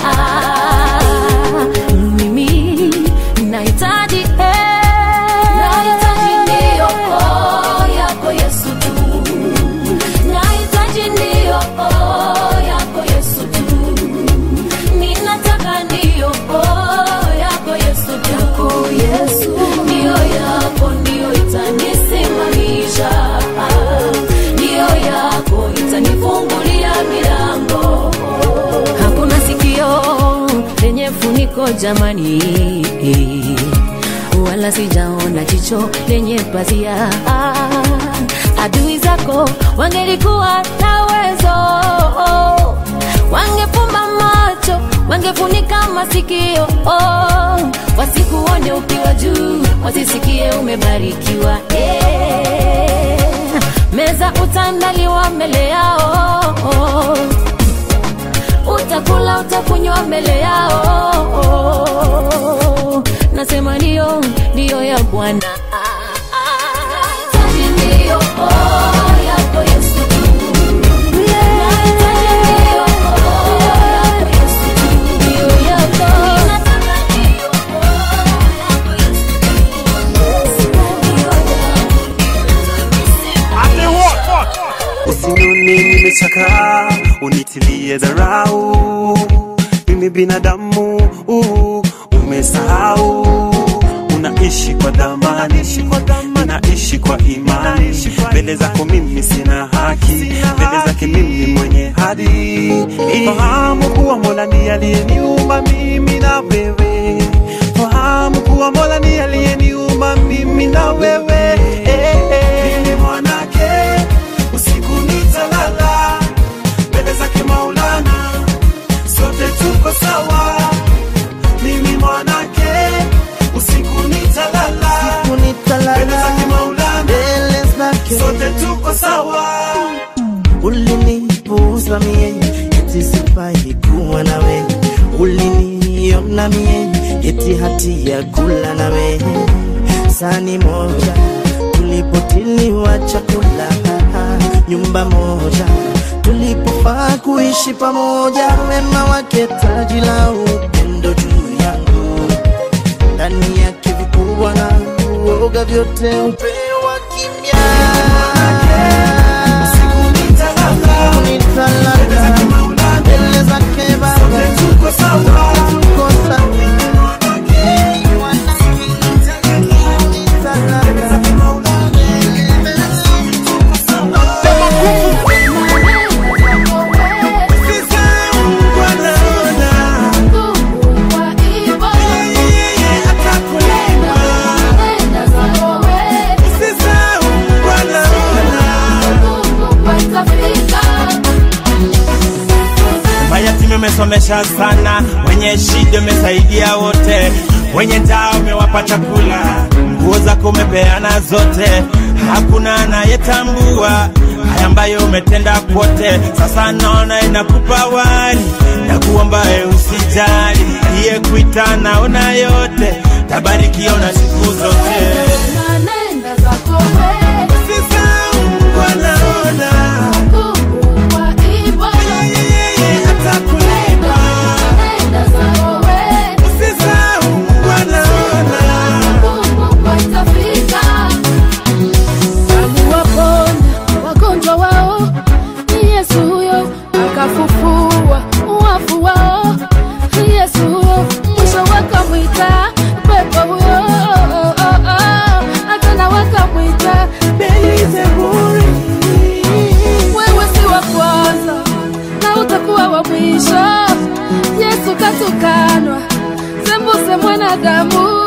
Speaker 12: mimi nahitaji eh, nahitaji ndio oh, yako yesu tu nahitaji ndio oh, yako yesu tu ninataka ndio oh, yako yesu tu yako yesu ndio yako ndio itanisimamisha ndio yako itanifungulia milango hakuna sikio lenye funiko jamani wala sijaona jicho lenye pazia adui zako wangelikuwa na uwezo wangefumba macho wangefunika masikio oh, wasikuone ukiwa juu wasisikie umebarikiwa eh, meza utandaliwa mbele yao utakula utakunywa mbele yao nasema ndio ndio ya bwana Nahitaji ndio, oh, yako Yesu tu. Nahitaji ndio, oh, yako Yesu tu. Ndio yako. Ninataka ndio, oh, yako Yesu tu. Ndio
Speaker 13: usinone nimechakaa unitilie dharau mimi binadamu uh, umesahau unaishi kwa dhamani ninaishi kwa imani mbele zako mimi sina haki mbele zake mimi mwenye hadi fahamu kuwa mola ni aliyeniumba mimi na wewe fahamu kuwa mola ni aliyeniumba mimi na wewe eh, eh. Mimi mwanake usiku nitalala mbele zake maulana sote tuko sawa mimi mwanake usiku nitalala mbele zake maulana sote tuko sawa
Speaker 2: ulinipuuza mie eti sifai kuwa nawe uliniona mie eti hati ya kula nawe sani moja tulipotiliwa chakula nyumba moja tulipofaa kuishi pamoja wema wake taji la upendo juu yangu ndani yake vikubwa na uoga vyote upewa kimya mbele zake Baba tuko sawa, tuko sawa.
Speaker 14: mayatima umesomesha sana wenye shida umesaidia wote wenye njaa umewapa chakula nguo zako umepeana zote hakuna anayetambua haya ambayo umetenda kwote sasa naona inakupa wali na kuombae usijali iye kuita naona yote tabarikiwa na siku zote
Speaker 9: Nanenda zako wewe.
Speaker 14: wanaona
Speaker 9: Mungu wa iba.
Speaker 14: atakulipa
Speaker 9: Nanenda zako wewe.
Speaker 14: usisahau wanaona
Speaker 9: Mungu watafika. Aliwaponya wagonjwa wao ni Yesu huyo, akafufua wafu wao ni Yesu huyo, mwisho wakamwita pepo huyo, akana wakamwita Beelzebuli. Wewe si wa kwanza na utakuwa wa mwisho. Yesu katukanwa sembuse mwanadamu